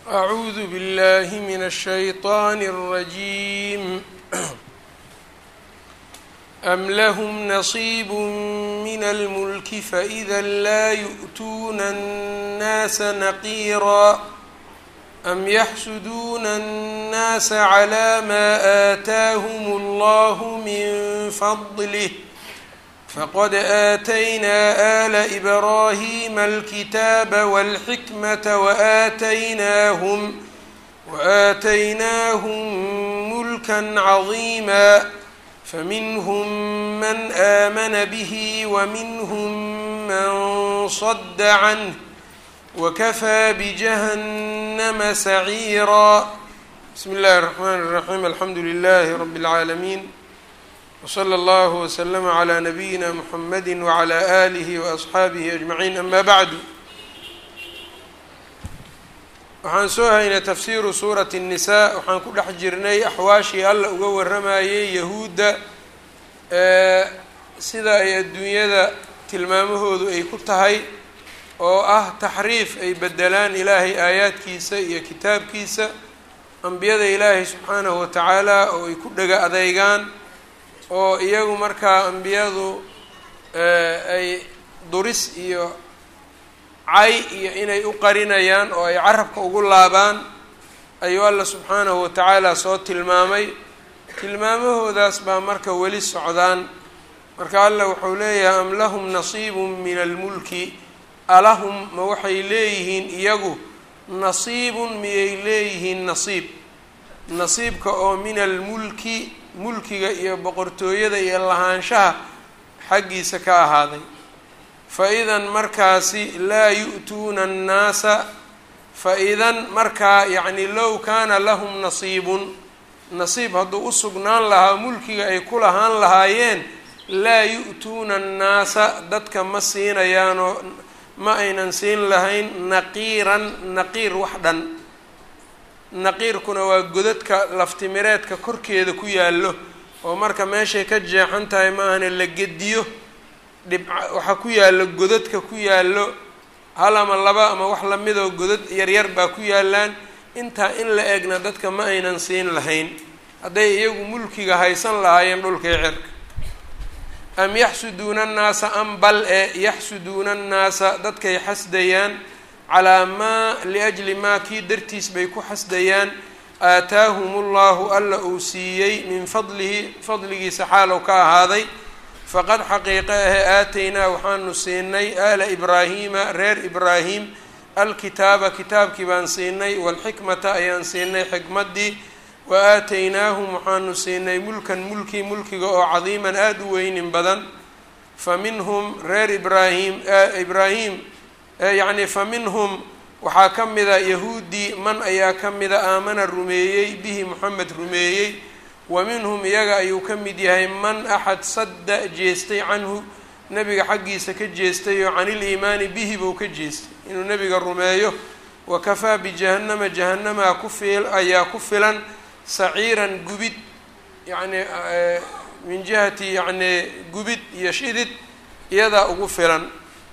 أعوذ بالله من الشيطان الرجيم أم لهم نصيب من الملك فإذا لا يؤتون الناس نقيرا أم يحسدون الناس على ما آتاهم الله من فضله فقد آتينا آل إبراهيم الكتاب والحكمة وآتيناهم وآتيناهم ملكا عظيما فمنهم من آمن به ومنهم من صد عنه وكفى بجهنم سعيرا بسم الله الرحمن الرحيم الحمد لله رب العالمين وصلى الله وسلم على نبيina mحamedi وعlى آliه وأصxaabihi أجمaعين ama bعdu waxaan soo haynay tafsiru suuraة النisaa waxaan ku dhex jirnay axwaashii alla uga waramayay yahuudda sida ay adduunyada tilmaamahoodu ay ku tahay oo ah taxriif ay bedelaan ilaahay aayaadkiisa iyo kitaabkiisa ambiyada ilaahay subxaanahu watacaala oo ay ku dhega adeygaan oo iyagu markaa ambiyadu ay duris iyo cay iyo inay u qarinayaan oo ay carabka ugu laabaan ayuu alla subxaanahu watacaala soo tilmaamay tilmaamahoodaas baa marka weli socdaan marka alla wuxuu leeyahay am lahum nasiibun min almulki alahum ma waxay leeyihiin iyagu nasiibun miyay leeyihiin nasiib nasiibka oo min almulki mulkiga iyo boqortooyada iyo lahaanshaha xaggiisa ka ahaaday fa idan markaasi laa yu'tuuna annaasa fa idan markaa yacni low kaana lahum nasiibun nasiib hadduu u sugnaan lahaa mulkiga ay ku lahaan lahaayeen laa yu'tuuna annaasa dadka ma siinayaanoo ma aynan siin lahayn naqiiran naqiir wax dhan naqiirkuna waa godadka laftimireedka korkeeda ku yaallo oo marka meeshay ka jeexan tahay maahane la gediyo dhibca waxaa ku yaallo godadka ku yaallo hal ama laba ama wax lamidoo godad yaryar baa ku yaallaan intaa in la egna dadka ma aynan siin lahayn hadday iyagu mulkiga haysan lahaayeen dhulkii cirka am yaxsuduuna annaasa am bal e yaxsuduuna annaasa dadkay xasdayaan calaa maa liajli maa kii dartiis bay ku xasdayaan aataahum ullahu alla uu siiyey min fadlihi fadligiisa xaalow ka ahaaday faqad xaqiiqe ahe aataynaa waxaanu siinay aala ibraahiima reer ibraahim alkitaaba kitaabkii baan siinay waalxikmata ayaan siinay xikmaddii wa aataynaahum waxaanu siinay mulkan mulki mulkiga oo cadiiman aada u weynin badan fa minhum reer ibraahim ibraahim yacni fa minhum waxaa ka mida yahuudi man ayaa ka mida aamana rumeeyey bihi moxamed rumeeyey wa minhum iyaga ayuu ka mid yahay man axad sadda jeestay canhu nebiga xaggiisa ka jeestay oo caniliimaani bihi buu ka jeestay inuu nebiga rumeeyo wa kafaa bijahannama jahanamaa ku fil ayaa ku filan saciiran gubid yacni min jihati yacni gubid iyo shidid iyadaa ugu filan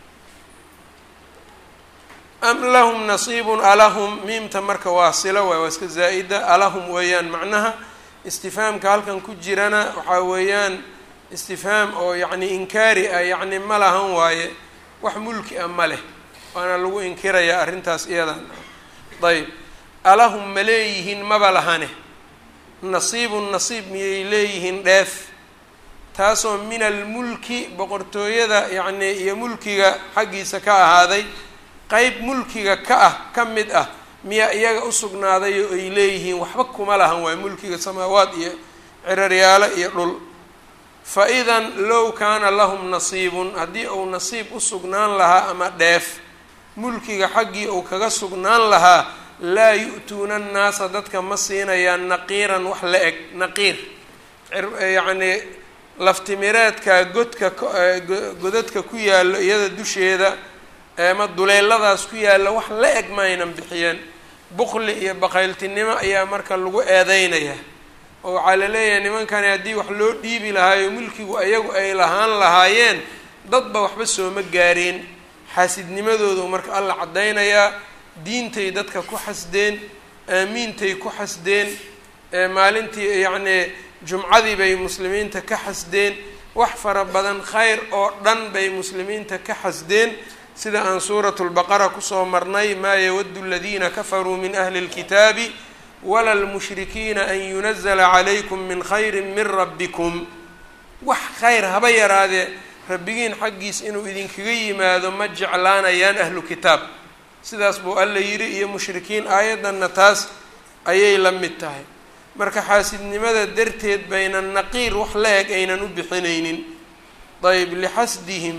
am lahum nasiibun alahum miimta marka waa silo waay waa iska zaa'ida alahum weeyaan macnaha istifhaamka halkan ku jirana waxaa weeyaan istifhaam oo yacni inkaari ah yacni ma lahan waaye wax mulki ah ma leh waana lagu inkirayaa arrintaas iyadan ayb alahum ma leeyihiin maba lahane nasiibun nasiib miyay leeyihiin dheef taasoo min almulki boqortooyada yacni iyo mulkiga xaggiisa ka ahaaday qeyb mulkiga ka ah ka mid ah miyaa iyaga u sugnaaday oo ay leeyihiin waxba kuma lahan waayo mulkiga samaawaad iyo ciraryaalo iyo dhul fa idan low kaana lahum nasiibun haddii uu nasiib u sugnaan lahaa ama dheef mulkiga xaggii uu kaga sugnaan lahaa laa yu'tuuna annaasa dadka ma siinayaan naqiiran wax la eg naqiir yacnii laftimireedka godka godadka ku yaallo iyada dusheeda ama duleeladaas ku yaalla wax la eg ma aynan bixiyeen bukli iyo baqayltinimo ayaa marka lagu eedeynaya oo waxaa la leeyahay nimankani haddii wax loo dhiibi lahaayo mulkigu ayagu ay lahaan lahaayeen dadba waxba sooma gaareen xaasidnimadoodu marka alla caddaynayaa diintay dadka ku xasdeen aamiintay ku xasdeen maalintii yacnii jumcadii bay muslimiinta ka xasdeen wax fara badan khayr oo dhan bay muslimiinta ka xasdeen sida aan suuratu lbaqara kusoo marnay maa yawaddu aladiina kafaruu min ahli اlkitaabi wala lmushrikiina an yunazla calaykum min khayri min rabbikum wax khayr haba yaraadee rabbigiin xaggiis inuu idinkaga yimaado ma jeclaanayaan ahlu kitaab sidaas buu alla yidhi iyo mushrikiin aayaddanna taas ayay la mid tahay marka xaasidnimada darteed baynan naqiir wax la eg aynan u bixinaynin ayb lixasdihim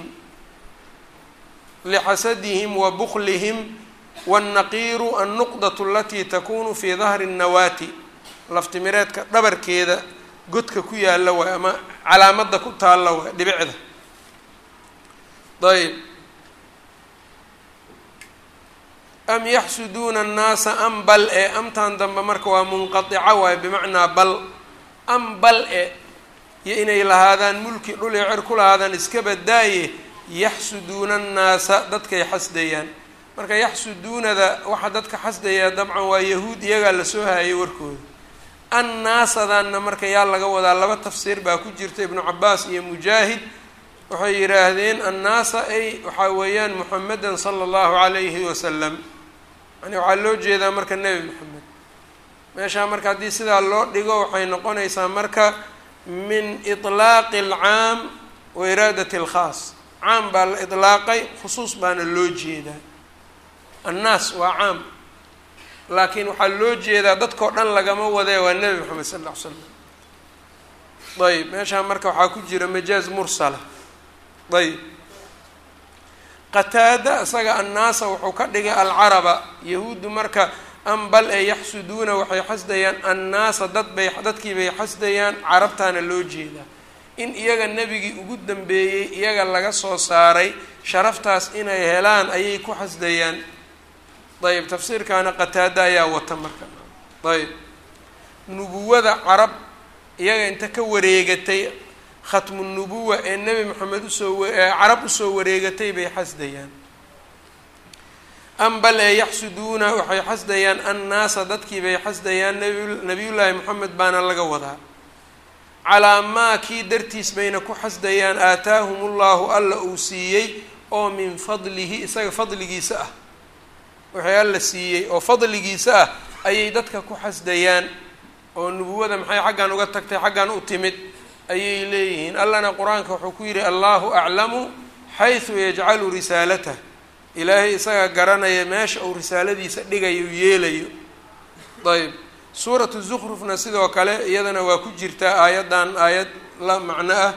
lixasadihim wa buklihim waannaqiiru annuqdatu alatii takunu fii dahri nnawaati laftimireedka dhabarkeeda godka ku yaalla waay ama calaamadda ku taalla waay dhibicda ayb am yaxsuduuna annaasa am bal e amtan dambe marka waa munqatica waayo bimacnaa bal am bal e iyo inay lahaadaan mulki dhul iyo cer ku lahaadaan iska badaaye yaxsuduuna annaasa dadkay xasdayaan marka yaxsuduunada waxaa dadka xasdayaa dabcan waa yahuud iyagaa lasoo haayay warkooda annaasadanna marka yaa laga wadaa laba tafsiir baa ku jirta ibnu cabaas iyo mujaahid waxay yidhaahdeen annaasa ay waxaa weeyaan muxamedan sala allahu calayhi wasalam yani waxaa loo jeedaa marka nebi moxamed meeshaa marka haddii sidaa loo dhigo waxay noqonaysaa marka min iطlaaqi alcaam wa iraadati alkhaas caam baa la idlaaqay khusuus baana loo jeedaa annaas waa caam laakiin waxaa loo jeedaa dadkao dhan lagama wadee waa nebi moxamed sal ll ly slam ayb meeshaa marka waxaa ku jira majaaz mursala ayb qataada isaga annaasa wuxuu ka dhigay alcaraba yahuuddu marka am bal ee yaxsuduuna waxay xasdayaan annaasa dad bay dadkii bay xasdayaan carabtaana loo jeedaa in iyaga nebigii ugu dambeeyey iyaga laga soo saaray sharaftaas inay helaan ayay ku xasdayaan ayb tafsiirkaana qataada ayaa wata marka ayb nubuwada carab iyaga inta ka wareegatay khatmu nubuwa ee nebi moxamed usoo carab usoo wareegatay bay xasdayaan am bal ee yaxsuduuna waxay xasdayaan annaasa dadkii bay xasdayaan nabi nabiyullaahi moxamed baana laga wadaa calaa maa kii dartiis bayna ku xasdayaan aataahum ullahu alla uu siiyey oo min fadlihi isaga fadligiisa ah waxay alla siiyey oo fadligiisa ah ayay dadka ku xasdayaan oo nubuwada maxay xaggan uga tagtay xaggan u timid ayay leeyihiin allana qur-aanka wuxuu ku yidhi allahu aclamu xaysu yajcalu risaalatah ilaahay isagaa garanaya meesha uu risaaladiisa dhigayo yeelayo ayb suuratu zukrufna sidoo kale iyadana waa ku jirtaa aayaddan aayad la macno ah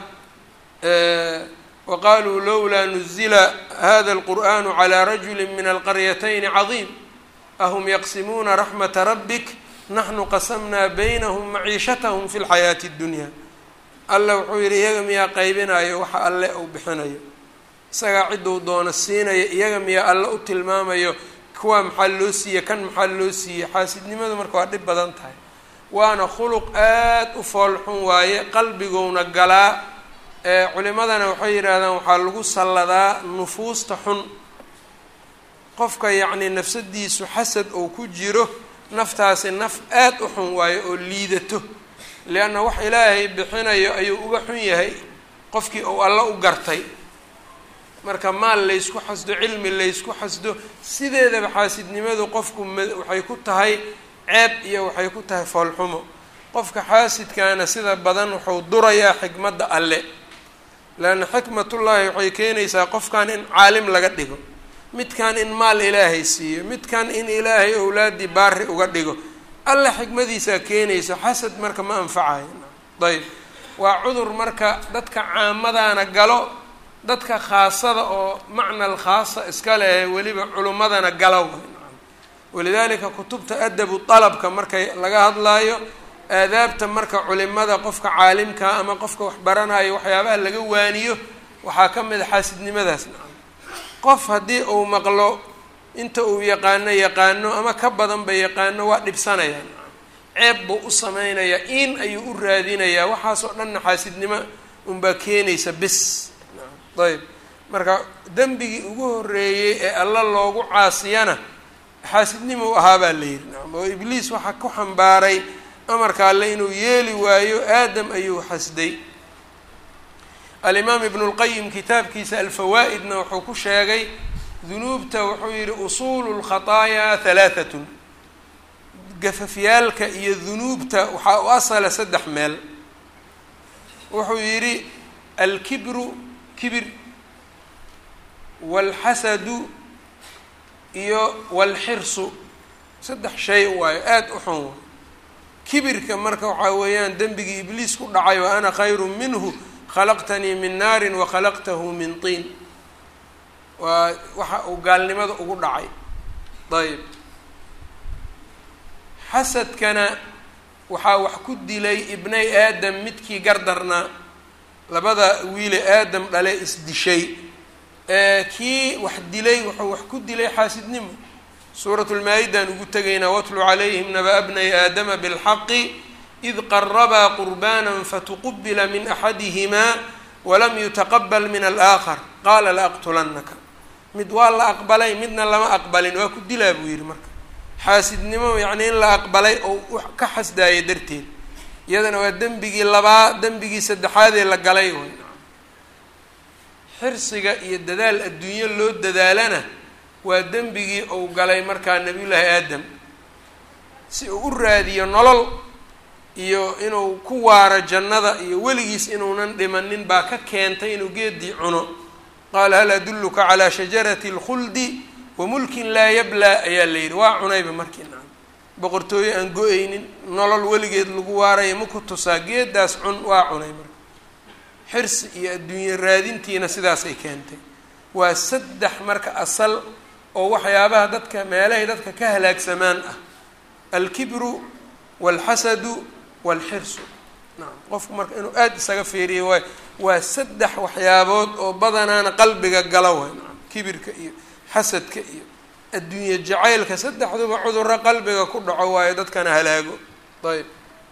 wa qaluu lowlaa nuzila hada alqur'anu calaa rajuli min alqaryatayni cadiim ahum yaqsimuuna raxmata rabbik naxnu qasamnaa baynahum maciishatahum fi lxayaati اddunya alla wuxuu yidhi iyaga miyaa qaybinayo waxa alle uu bixinayo isagaa cidduu doono siinayo iyaga miyaa alle u tilmaamayo kuwaa maxaa loo siiye kan maxaa loo siiyey xaasidnimadu marka waa dhib badan tahay waana khuluq aad u foolxun waaye qalbigowna galaa ee culimadana waxay yidhaahdaan waxaa lagu salladaa nufuusta xun qofka yacnii nafsadiisu xasad oo ku jiro naftaasi naf aad u xun waayo oo liidato lianna wax ilaahay bixinayo ayuu uga xun yahay qofkii uu alla u gartay marka maal laysku xasdo cilmi laysku xasdo sideedaba xaasidnimadu qofku ma waxay ku tahay ceeb iyo waxay ku tahay foolxumo qofka xaasidkaana sida badan wuxuu durayaa xikmadda alle leanna xikmatullaahi waxay keenaysaa qofkan in caalim laga dhigo midkan in maal ilaahay siiyo midkan in ilaahay owlaaddii baari uga dhigo alla xikmadiisaa keenaysa xasad marka ma anfacayo ayb waa cudur marka dadka caamadaana galo dadka khaasada oo macnal khaasa iska leh weliba culimmadana galo walidaalika kutubta adabu dalabka markay laga hadlaayo aadaabta marka culimada qofka caalimka ama qofka wax baranayo waxyaabaha laga waaniyo waxaa ka mid a xaasidnimadaas qof haddii uu maqlo inta uu yaqaano yaqaano ama ka badanba yaqaano waa dhibsanaya ceeb buu u sameynayaa in ayuu u raadinayaa waxaasoo dhanna xaasidnimo unbaa keenaysa bis ayb marka dembigii ugu horreeyey ee alla loogu caasiyana xaasidnimo u ahaa baa la yidhi nacam oo ibliis waxaa ku xambaaray amarka alle inuu yeeli waayo aadam ayuu xasday alimaam ibnu lqayim kitaabkiisa alfawaa'idna wuxuu ku sheegay dunuubta wuxuu yidhi usuulu lkhataayaa halaahatun gafafyaalka iyo dunuubta waxaa u asala saddex meel wuxuu yidhi alkibru kibir waalxasadu iyo waalxirsu saddex shay waayo aada u xun kibirka marka waxaa weeyaan dembigii ibliis ku dhacay wa ana khayru minhu khalaqtanii min naarin wa khalaqtahu min tiin waa waxa uu gaalnimada ugu dhacay ayb xasadkana waxaa wax ku dilay ibnay aadam midkii gardarnaa labada wiile aadam dhale isdishay kii wax dilay wuxuu wax ku dilay xaasidnimo suurat lmaa-idaan ugu tegaynaa watlu calayhim naba bnay aadama bilxaqi id qarabaa qurbana fatuqubila min axadihimaa walam yutaqabal min alaakhar qaala laaqtulanaka mid waa la aqbalay midna lama aqbalin waa ku dilaa buu yidhi marka xaasidnimo yacni in la aqbalay oo ka xasdaaya darteed iyadana waa dembigii labaa dembigii saddexaadee la galay way xirsiga iyo dadaal adduunyo loo dadaalana waa dembigii uu galay markaa nabiyullaahi aadam si uu u raadiyo nolol iyo inuu ku waaro jannada iyo weligiis inuunan dhimanin baa ka keentay inuu geedii cuno qaala hal adulluka calaa shajarati اlkhuldi wa mulkin laa yablaa ayaa la yidhi waa cunayba markii nacam boqortooyo aan go-aynin nolol weligeed lagu waaraya ma ku tusaa geedaas cun waa cunay marka xirsi iyo adduunye raadintiina sidaasay keentay waa saddex marka asal oo waxyaabaha dadka meelahay dadka ka halaagsamaan ah alkibru waalxasadu waalxirsu nacam qofku marka inuu aada isaga fiiriyo waay waa saddex waxyaabood oo badanaana qalbiga gala way nacam kibirka iyo xasadka iyo adduunye jacaylka saddexduba cudurro qalbiga ku dhaco waayo dadkana halaago ayb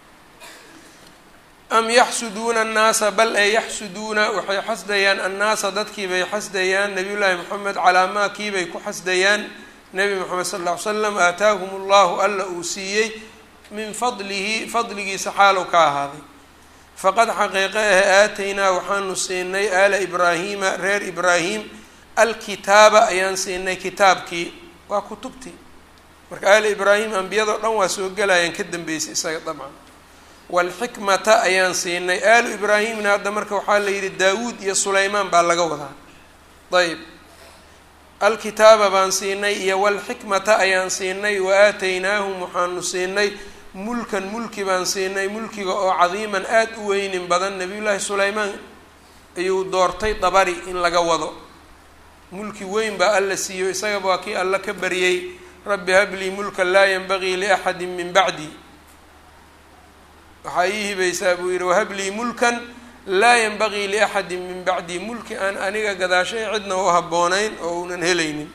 am yaxsuduuna annaasa bal ee yaxsuduuna waxay xasdayaan annaasa dadkiibay xasdayaan nabiy llaahi moxamed calaa maa kiibay ku xasdayaan nebi moxamed sal ll ly slam aataahum allahu alla uu siiyey min fadlihi fadligiisa xaalow ka ahaaday faqad xaqiiqe ah aataynaa waxaanu siinay aala ibraahiima reer ibraahim alkitaaba ayaan siinay kitaabkii waa kutubtii marka aala ibraahim ambiyadao dhan waa soo gelayaan ka dambeysay isaga dabcan waalxikmata ayaan siinay aalu ibraahimna hadda marka waxaa la yidhi daawuud iyo sulaymaan baa laga wadaa ayb alkitaaba baan siinay iyo walxikmata ayaan siinay wa aataynaahum waxaanu siinay mulkan mulki baan siinay mulkiga oo cadiiman aada u weynin badan nabiyullaahi sulaymaan ayuu doortay dabari in laga wado mulki weyn baa alla siiyo isagaba waa kii alla ka baryey rabbi hablii mulkan laa yanbagii liaxadi min bacdi waxaa ii hibaysaa buu yidhi wahablii mulkan laa yanbagii liaxadi min bacdi mulki aan aniga gadaashay cidna u habboonayn oo unan helaynin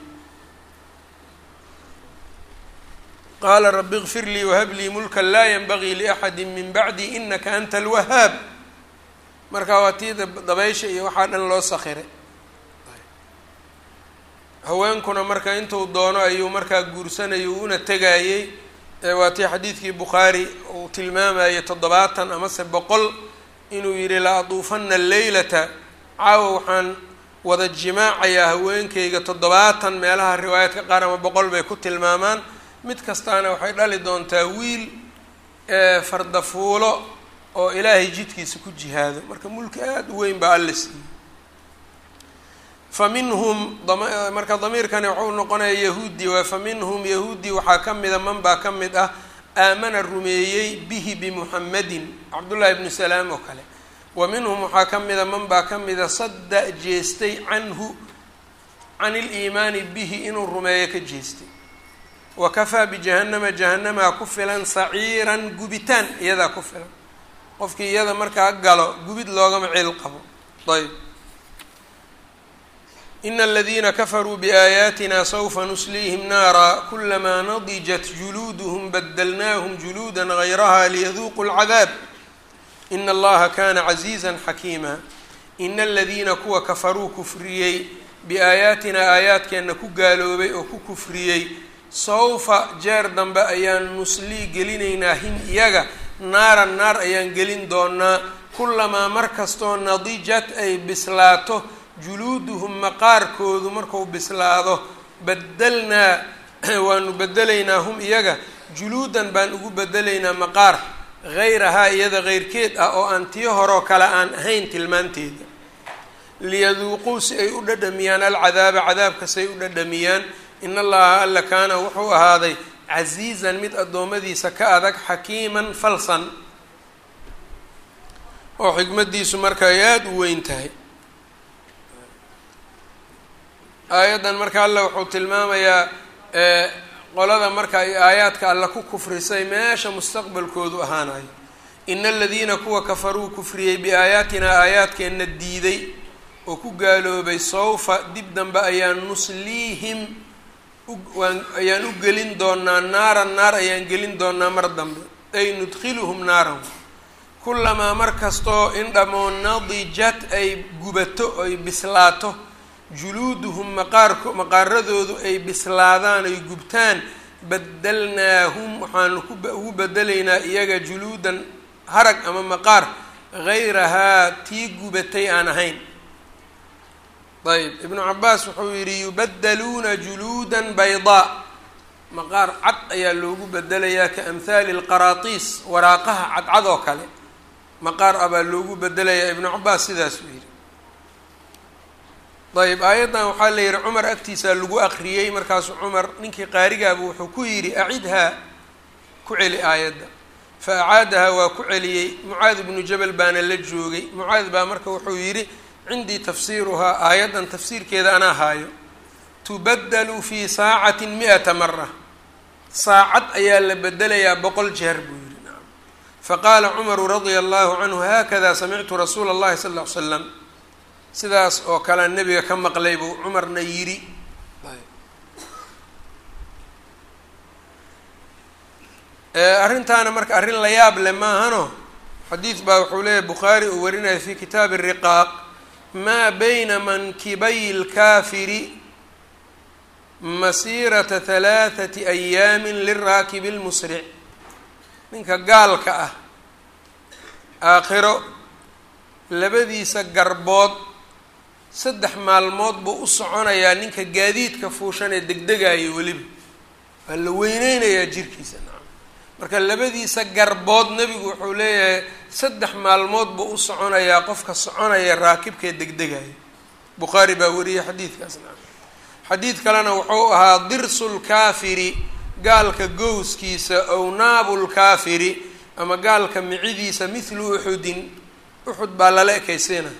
qaala rabi ikfir lii wahablii mulkan laa yanbagii liaxadi min bacdi inaka anta alwahaab marka waa tii dabaysha iyo waxaa dhan loo sakhiray haweenkuna marka intuu doono ayuu markaa guursanayo una tegayey waa tii xadiidkii bukhaari uu tilmaamayay toddobaatan amase boqol inuu yidhi la aduufana alleylata caawa waxaan wada jimaacayaa haweenkayga toddobaatan meelaha riwaayaadka qaar ama boqol bay ku tilmaamaan mid kastaana waxay dhali doontaa wiil fardafuulo oo ilaahay jidkiisa ku jihaado marka mulki aada u weyn baa alla siiyey fa minhum marka damiirkani waxau noqonaya yahuudi waa fa minhum yahuudi waxaa ka mida man baa ka mid ah aamana rumeeyey bihi bimuxamedin cabdullaahi ibnu salaam oo kale wa minhum waxaa ka mida man baa ka mida sadda jeestay canhu can iliimaani bihi inuu rumeeyo ka jeestay wa kafaa bijahannama jahanamaa ku filan saciiran gubitaan iyadaa ku filan qofkii iyada markaa galo gubid loogama cil qabo ayb ina aladiina kafaruu biaayaatina sawfa nusliihim naara kulamaa nadijat juluuduhum badalnaahum juluuda gayraha liyaduuquu lcadaab ina allaha kana casiiza xakiima ina aladiina kuwa kafaruu kufriyey biaayaatina aayaadkeenna ku gaaloobay oo ku kufriyey sawfa jeer dambe ayaan nuslii gelinaynaa him iyaga naaran naar ayaan gelin doonaa kulamaa mar kastoo nadijat ay bislaato juluuduhum maqaarkoodu marku bislaado badalnaa waanu bedelaynaa hum iyaga juluudan baan ugu bedelaynaa maqaar hayrahaa iyada keyrkeed ah oo aan tii horoo kale aan ahayn tilmaanteeda liyaduuquu si ay u dhadhamiyaan alcadaaba cadaabka si ay u dhadhamiyaan in allaha alla kaana wuxuu ahaaday casiizan mid addoommadiisa ka adag xakiiman falsan oo xikmaddiisu marka ay aada u weyn tahay aayaddan marka alla wuxuu tilmaamayaa qolada marka ay aayaadka alla ku kufrisay meesha mustaqbalkoodu ahaanayo ina aladiina kuwa kafaruu kufriyey biaayaatinaa aayaadkeenna diiday oo ku gaaloobay sawfa dib dambe ayaan nusliihim waan ayaan u gelin doonaa naaran naar ayaan gelin doonaa mar dambe ay nudkhiluhum naaran kulamaa mar kastoo in dhamoo nadijat ay gubato ay bislaato juluuduhum maqaarko maqaaradoodu ay bislaadaan ay gubtaan badalnaahum waxaanu kuugu bedelaynaa iyaga juluudan harag ama maqaar hayrahaa tii gubatay aan ahayn ayb ibnu cabaas wuxuu yidhi yubadaluuna juluudan baydaa maqaar cad ayaa loogu bedelayaa ka amhaali lqaraatiis waraaqaha cadcad oo kale maqaar ah baa loogu bedelayaa ibnu cabaas sidaasuu yidhi ayb aayaddan waxaa la yidhi cumar agtiisaa lagu aqriyey markaasuu cumar ninkii qaarigaaba wuxuu ku yidhi acidhaa ku celi aayadda fa acaadahaa waa ku celiyey mucaad ibnu jabal baana la joogay mucaad baa marka wuxuu yidhi cindii tafsiiruhaa aayaddan tafsiirkeeda anaa haayo tubaddalu fii saacatin mi-ata mara saacad ayaa la bedelayaa boqol jeer buu yidhi nacam faqaala cumaru radia allahu canhu haakada samictu rasuula allahi sal ll ly slam sidaas oo kalea nebiga ka maqlay buu cumarna yidhi arrintaana marka arrin la yaab leh maahano xadiid baa wuxuu leeyahy bukhaari uu warinaya fi kitaabi riqaaq maa bayna mankibay lkaafiri masiirata halaathati ayaamin liraakibi lmusric ninka gaalka ah aakhiro labadiisa garbood saddex maalmood buu u soconayaa ninka gaadiidka fuushan ee degdegayo weliba waa la weyneynayaa jirkiisa nacam marka labadiisa garbood nebigu wuxuu leeyahay saddex maalmood buu u soconayaa qofka soconaya raakibkee degdegayo bukhaari baa wariyey xadiidkaas nacam xadiid kalena wuxuu ahaa dirsu lkaafiri gaalka gowskiisa ow naabu lkaafiri ama gaalka micidiisa mithlu uxudin uxud baa lala ekaysiina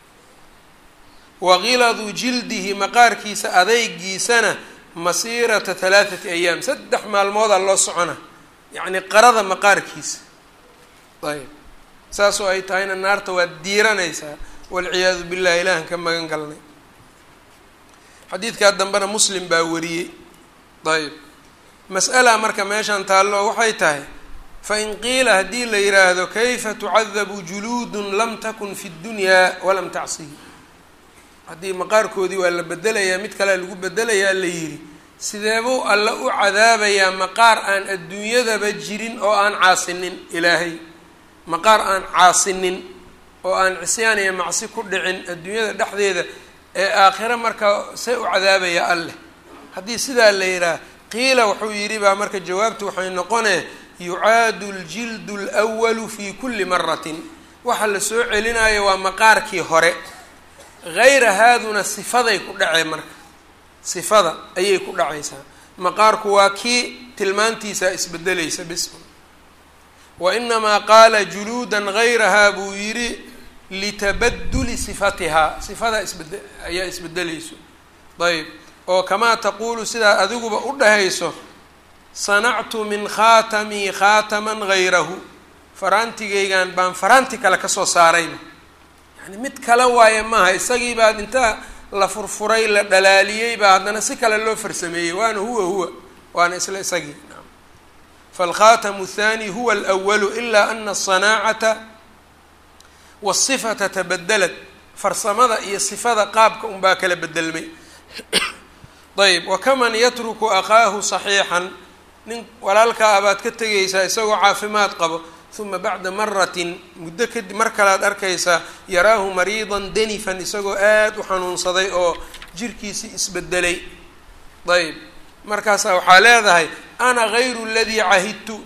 waqiladu jildihi maqaarkiisa adeygiisana masiirata halaathati ayaam saddex maalmoodaa loo socona yacni qarada maqaarkiisa ayb saasoo ay tahayna naarta waad diiranaysaa walciyaadu billahi ilaahan ka magan galnay xadiidkaa dambena muslim baa wariyey ayb mas'ala marka meeshan taallo waxay tahay fain qiila haddii la yidhaahdo kayfa tucadabu juluudun lam takun fi ddunyaa walam tacsihi haddii maqaarkoodii waa la bedelayaa mid kalea lagu bedelayaa la yidhi sideebuu alla u cadaabayaa maqaar aan adduunyadaba jirin oo aan caasinin ilaahay maqaar aan caasinin oo aan cisyaan iyo macsi ku dhicin adduunyada dhexdeeda ee aakhiro markaa see u cadaabayaa alleh haddii sidaa la yidhaah qiila wuxuu yidhi baa marka jawaabtu waxay noqonee yucaadu ljildu lwalu fi kulli maratin waxa la soo celinayo waa maqaarkii hore hayra haaduna sifaday ku dhacee marka sifada ayay ku dhacaysaa maqaarku waa kii tilmaantiisa isbedelaysa bis wa inamaa qaala juluudan hayrahaa buu yidhi litabaduli sifatihaa sifadaa isbede ayaa isbedelayso ayb oo kamaa taquulu sidaa adiguba u dhahayso sanactu min khaatamii khaataman hayrahu faraantigaygan baan faraanti kale kasoo saarayba yani mid kale waaye maaha isagii baad intaa la furfuray la dhalaaliyey baa haddana si kale loo farsameeyey waana huwa huwa waana isla isagii falkhaatamu athani huwa alwalu ilaa ana asanaacata wasifata tabadalat farsamada iyo sifada qaabka unbaa kala bedelmay ayb wakaman yatruku akhaahu saxiixan nin walaalkaa abaad ka tegaysaa isagoo caafimaad qabo uma bacda maratin muddo kadib mar kalead arkaysaa yaraahu mariidan danifan isagoo aada u xanuunsaday oo jirkiisii isbedelay ayb markaasaa waxaa leedahay ana gayru ladii cahidtu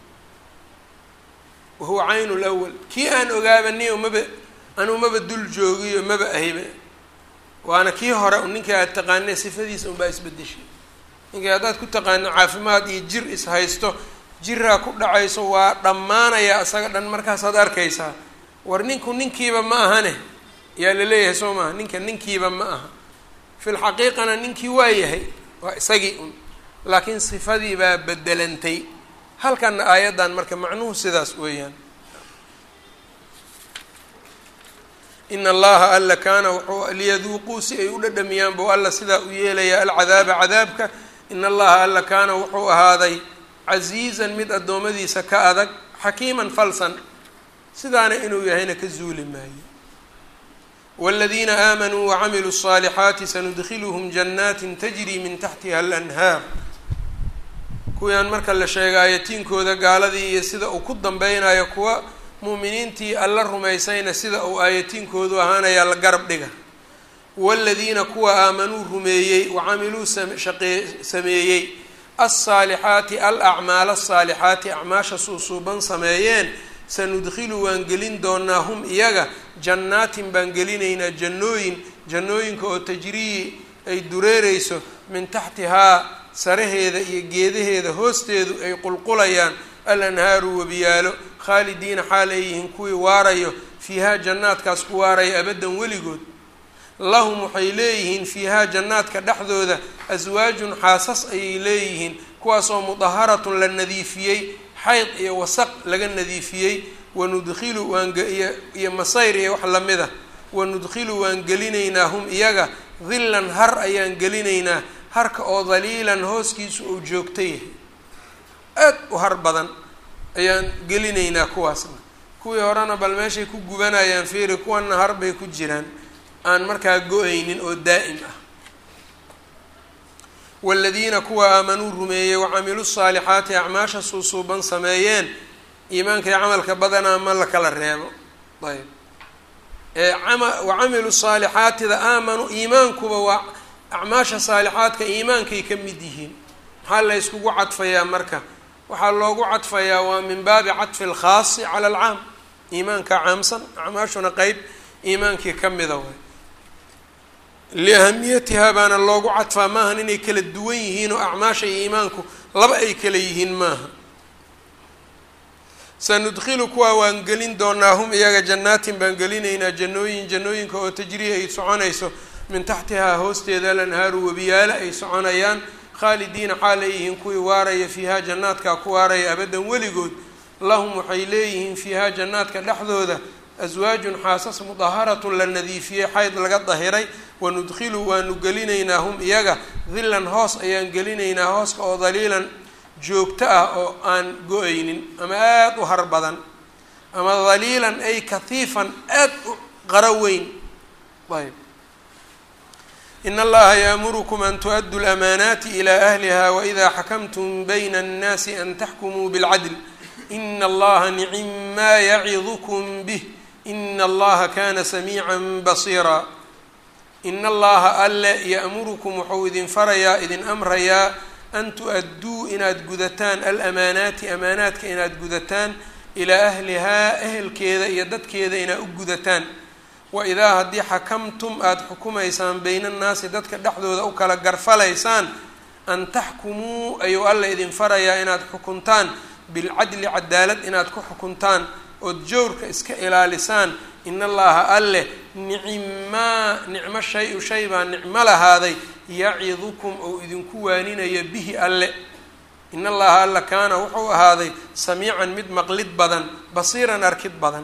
wahuwa caynu lwal kii aan ogaabaniyo maba anuu maba dul joogiyo maba ahiba waana kii hore ninkii aad taqaanay sifadiisa unbaa isbedeshay ninkii haddaad ku taqaano caafimaad iyo jir is haysto jiraa ku dhacayso waa dhammaanaya isaga dhan markaasaad arkaysaa war ninku ninkiiba ma ahane yaa laleeyahay soo maaha ninka ninkiiba ma aha fil xaqiiqana ninkii waa yahay waa isagii un laakiin sifadii baa bedelantay halkanna aayaddan marka macnuhu sidaas weeyaan in allaha alla kaana wuxuu liyaduuquu si ay u dhadhamiyaan buu alla sidaa u yeelayaa alcadaaba cadaabka in allaha alla kaana wuxuu ahaaday casiizan mid addoommadiisa ka adag xakiiman falsan sidaana inuu yahayna ka zuuli maayo wاladiina aamanuu wacamiluu الصaalixaati sanudkiluhum janaatin tajri min taxtiha alanhaar kuwiyaan marka la sheega aayatiinkooda gaaladii iyo sida uu ku dambeynayo kuwa mu'miniintii alla rumaysayna sida uu aayatiinkoodu ahaanayaa la garab dhiga waaladiina kuwa aamanuu rumeeyey wacamiluu shaqee sameeyey alsaalixaati alacmaal asaalixaati acmaasha suusuuban sameeyeen sanudkilu waan gelin doonaa hum iyaga jannaatin baan gelinaynaa jannooyin jannooyinka oo tajrii ay dureereyso min taxtihaa saraheeda iyo geedaheeda hoosteedu ay qulqulayaan alanhaaru webiyaalo khaalidiina xaal ay yihiin kuwii waarayo fiihaa jannaadkaas ku waaraya abaddan weligood lahum waxay leeyihiin fiihaa jannaadka dhexdooda aswaajun xaasas ayay leeyihiin kuwaasoo mudaharatun la nadiifiyey xayd iyo wasaq laga nadiifiyey wanudkilu waaniyo iyo masayr iyo wax lamid a wanudkilu waan gelinaynaa hum iyaga dillan har ayaan gelinaynaa harka oo daliilan hooskiisu uu joogta yahay aad u har badan ayaan gelinaynaa kuwaasna kuwii horena bal meeshay ku gubanayaan fiiri kuwanna har bay ku jiraan aan markaa go-aynin oo daa'im ah waaladiina kuwa aamanuu rumeeyey wacamiluu saalixaati acmaasha suusuuban sameeyeen iimaanka iyo camalka badanaa ma la kala reebo ayb eeama wacamilu saalixaatida aamanuu iimaankuba waa acmaasha saalixaadka iimaankay ka mid yihiin maxaa la yskugu cadfayaa marka waxaa loogu cadfayaa waa min baabi cadfi alkhaasi cala alcaam iimaanka caamsan acmaashuna qeyb iimaankii ka mida way liahamiyatihaa baana loogu cadfaa maahan inay kala duwan yihiin oo acmaasha iyo iimaanku laba ay kala yihiin maaha sanudkilu kuwaa waan gelin doonaa hum iyaga jannaatin baan gelinaynaa jannooyin jannooyinka oo tajrii ay soconayso min taxtihaa hoosteeda alanhaaru webiyaale ay soconayaan khaalidiina xaal ay yihiin kuwii waaraya fiihaa jannaadkaa ku waaraya abaddan weligood lahum waxay leeyihiin fiihaa jannaadka dhexdooda aswaajun xaasas mudaharatun la nadiifiyey xayd laga dahiray wanudkilu waanu gelinaynaa hum iyaga dillan hoos ayaan gelinaynaa hooska oo daliilan joogto ah oo aan go-aynin ama aada u har badan ama daliilan ay kahiifan aada u qaro weyn ayb in allaha yaamurukum an tu-addu lamaanaati ilaa ahliha waإida xakamtum bayna الnaasi an taxkumuu bاlcadl in allaha nicim maa yacidukm bih in allaha kana samiica basiira in allaha alle ya'murukum wuxuu idin farayaa idin amrayaa an tu-adduu inaad gudataan alamaanaati amaanaadka inaad gudataan ilaa ahlihaa ehelkeeda iyo dadkeeda inaad u gudataan wa idaa haddii xakamtum aada xukumaysaan bayna annaasi dadka dhexdooda u kala garfalaysaan an taxkumuu ayuu alla idin farayaa inaad xukuntaan bilcadli cadaalad inaad ku xukuntaan ood jawrka iska ilaalisaan in allaha alleh nicmaa nicmo shay-u shay baa nicmo lahaaday yacidukum ou idinku waaninaya bihi alle in allaha alla kaana wuxuu ahaaday samiican mid maqlid badan basiiran arkid badan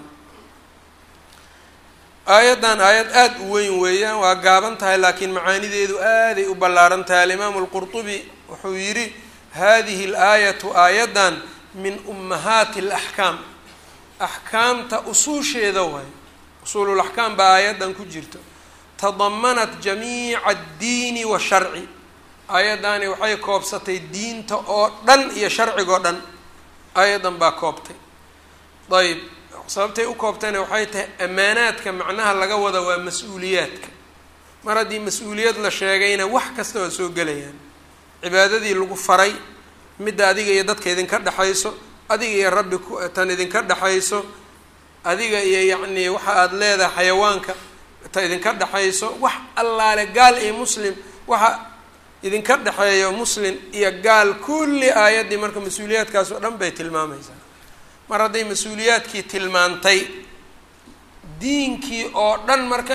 aayaddan aayad aada u weyn weeyaan waa gaaban tahay laakiin macaanideedu aaday u ballaaran tahay alimaamu alqurtubi wuxuu yidhi hadihi alaayatu aayaddan min ummahaati alaxkaam axkaamta usuusheeda waay usuululaxkaam baa aayaddan ku jirto tadamanat jamiica addiini washarci aayaddaani waxay koobsatay diinta oo dhan iyo sharcigoo dhan aayaddan baa koobtay ayb sababtay u koobtayna waxay tahay ammaanaadka macnaha laga wada waa mas-uuliyaadka mar haddii mas-uuliyad la sheegayna wax kasta waa soo gelayaan cibaadadii lagu faray midda adiga iyo dadka idinka dhexayso adiga iyo rabbi tan idinka dhexayso adiga iyo yacnii waxa aada leedahay xayawaanka ta idinka dhexayso wax allaale gaal iyo muslim waxa idinka dhexeeyo muslim iyo gaal kulli aayaddii marka mas-uuliyaadkaas oo dhan bay tilmaamaysaa mar hadday mas-uuliyaadkii tilmaantay diinkii oo dhan marka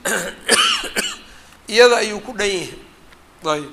iyada ayuu ku dhan yahay ayb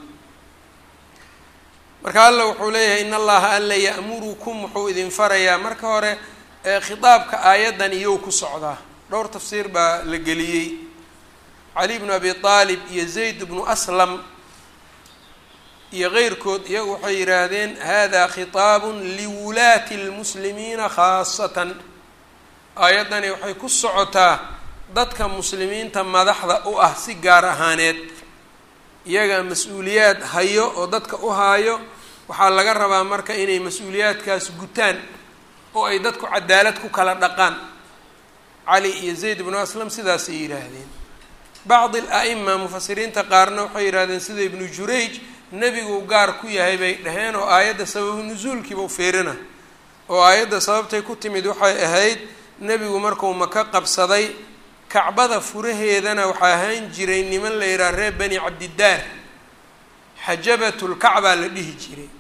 marka alla wuxuu leeyahay in allaha alla ya'murukum wuxuu idin farayaa marka hore khitaabka aayaddan iyow ku socdaa dhowr tafsiir baa la geliyey cali bnu abi aalib iyo zayd bnu aslam iyo keyrkood iyagu waxay yidhaahdeen hada khitaabun liwulaati lmuslimiina khaasatan aayaddani waxay ku socotaa dadka muslimiinta madaxda u ah si gaar ahaaneed iyaga mas-uuliyaad hayo oo dadka u haayo waxaa laga rabaa marka inay mas-uuliyaadkaas gutaan oo ay dadku cadaalad ku kala dhaqaan cali iyo zayd bnu aslam sidaasay yidhaahdeen bacdi al-a'ima mufasiriinta qaarna waxay yidhahdeen sida ibnu jurayj nebigu gaar ku yahay bay dhaheen oo aayadda sababu nusuulkiiba u fiirina oo aayadda sababtay ku timid waxay ahayd nebigu markuu maka qabsaday kacbada furaheedana waxaa ahaan jiray niman la yidhaha reer bani cabdidaar xajabatulkacbaa la dhihi jiray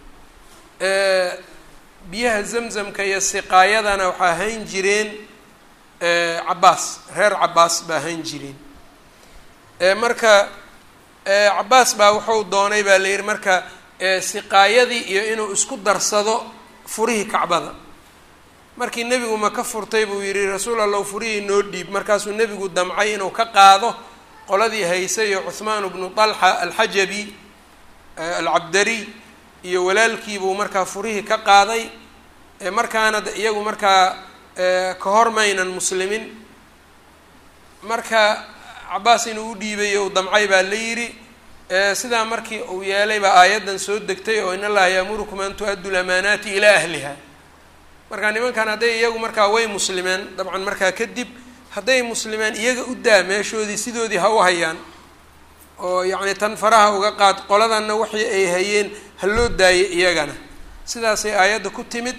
biyaha zamzamka iyo siqaayadana waxaa ahaan jireen cabaas reer cabaas baa ahaan jireen marka cabaas baa wuxuu doonay baa la yidhi marka siqaayadii iyo inuu isku darsado furihii kacbada markii nebigu maka furtay buu yidhi rasuul allow furihii noo dhiib markaasuu nebigu damcay inuu ka qaado qoladii haysay iyo cuhmaan bnu talxa alxajabi alcabdariy iyo walaalkiibuu markaa furihii ka qaaday markaana iyagu markaa ka hormaynan muslimiin marka cabaas inuu u dhiibay u damcay baa la yidhi sidaa markii uu yeelay baa aayaddan soo degtay oo in allaha yaamurukum an tu-addu lamaanaati ilaa ahliha marka nimankan hadday iyagu markaa way muslimeen dabcan markaa kadib hadday muslimeen iyaga u daa meeshoodii sidoodii ha u hayaan oo yacni tan faraha uga qaad qoladanna wixii ay hayeen ha loo daayay iyagana sidaasay aayadda ku timid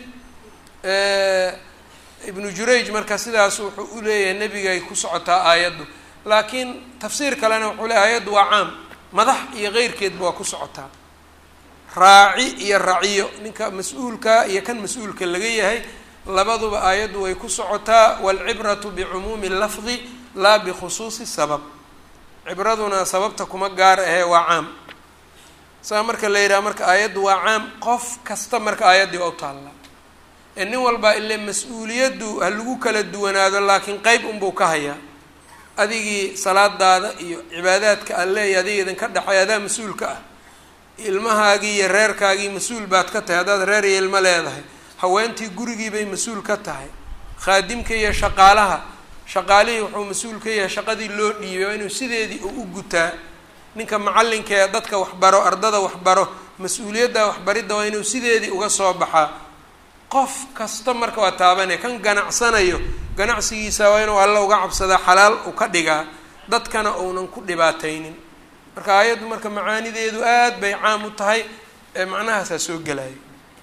ibnu jurayj marka sidaas wuxuu u leeyahay nebigay ku socotaa aayaddu laakiin tafsiir kalena wuxuu leeyahy aayaddu waa caam madax iyo keyrkeedba waa ku socotaa raaci iyo raciyo ninka mas-uulka iyo kan mas-uulka laga yahay labaduba aayaddu way ku socotaa waalcibratu bicumuumi lafdi laa bikhusuusi sabab cibraduna sababta kuma gaar ahee waa caam saa marka la yidhaha marka aayaddu waa caam qof kasta marka aayaddii waa u taallaa ee nin walbaa ile mas-uuliyaddu ha lagu kala duwanaado laakiin qeyb unbuu ka hayaa adigii salaadaada iyo cibaadaadka alle iyo adiga idinka dhexay adaa mas-uulka ah ilmahaagii iyo reerkaagii mas-uul baad ka tahay haddaad reer iyo ilmo leedahay haweentii gurigii bay mas-uul ka tahay khaadimka iyo shaqaalaha shaqaalihii wuxuu mas-uul ka yahay shaqadii loo dhiibay waa inuu sideedii u u gutaa ninka macallinka ee dadka waxbaro ardada waxbaro mas-uuliyadda waxbaridda waa inuu sideedii uga soo baxaa qof kasta marka waa taabanaya kan ganacsanayo ganacsigiisa waa inuu alla uga cabsadaa xalaal u ka dhigaa dadkana uunan ku dhibaataynin marka aayaddu marka macaanideedu aad bay caam u tahay ee macnahaasaa soo gelaya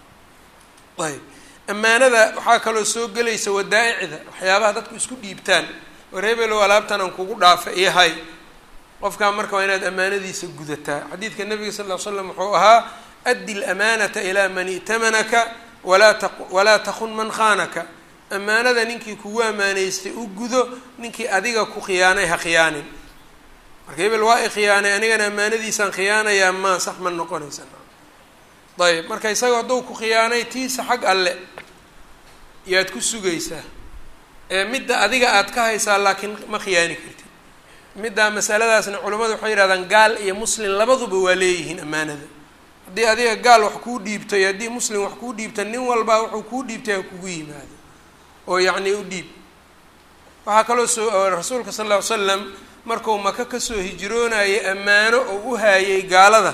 ayb ammaanada waxaa kaloo soo gelaysa wadaa-icda waxyaabaha dadku isku dhiibtaan war hebelow alaabtan aan kugu dhaafa iyo hay qofkaa marka waa inaad ammaanadiisa gudataa xadiidka nabiga sal ll ly slam wuxuu ahaa addi lamaanata ilaa man i'tamanaka walaa ta walaa takun man khaanaka ammaanada ninkii kugu ammaanaystay u gudo ninkii adiga ku khiyaanay ha khiyaanin marka hebel waa i khiyaanay anigana ammaanadiisaan khiyaanayaa maa sax ma noqonaysa ayb marka isaga hadduu ku khiyaanay tiisa xag alle yaad ku sugaysaa ee midda adiga aad ka haysaa laakiin ma khiyaani kartid middaa masaladaasna culimmadu waxay yihahdaan gaal iyo muslim labaduba waa leeyihiin ammaanada haddii adiga gaal wax kuu dhiibto iyo haddii muslim wax kuu dhiibta nin walbaa wuxuu kuu dhiibtay ha kugu yimaado oo yacni u dhiib waxaa kaloo soo rasuulka sal lla ly slam markuu maka kasoo hijroonayay ammaano oo u haayay gaalada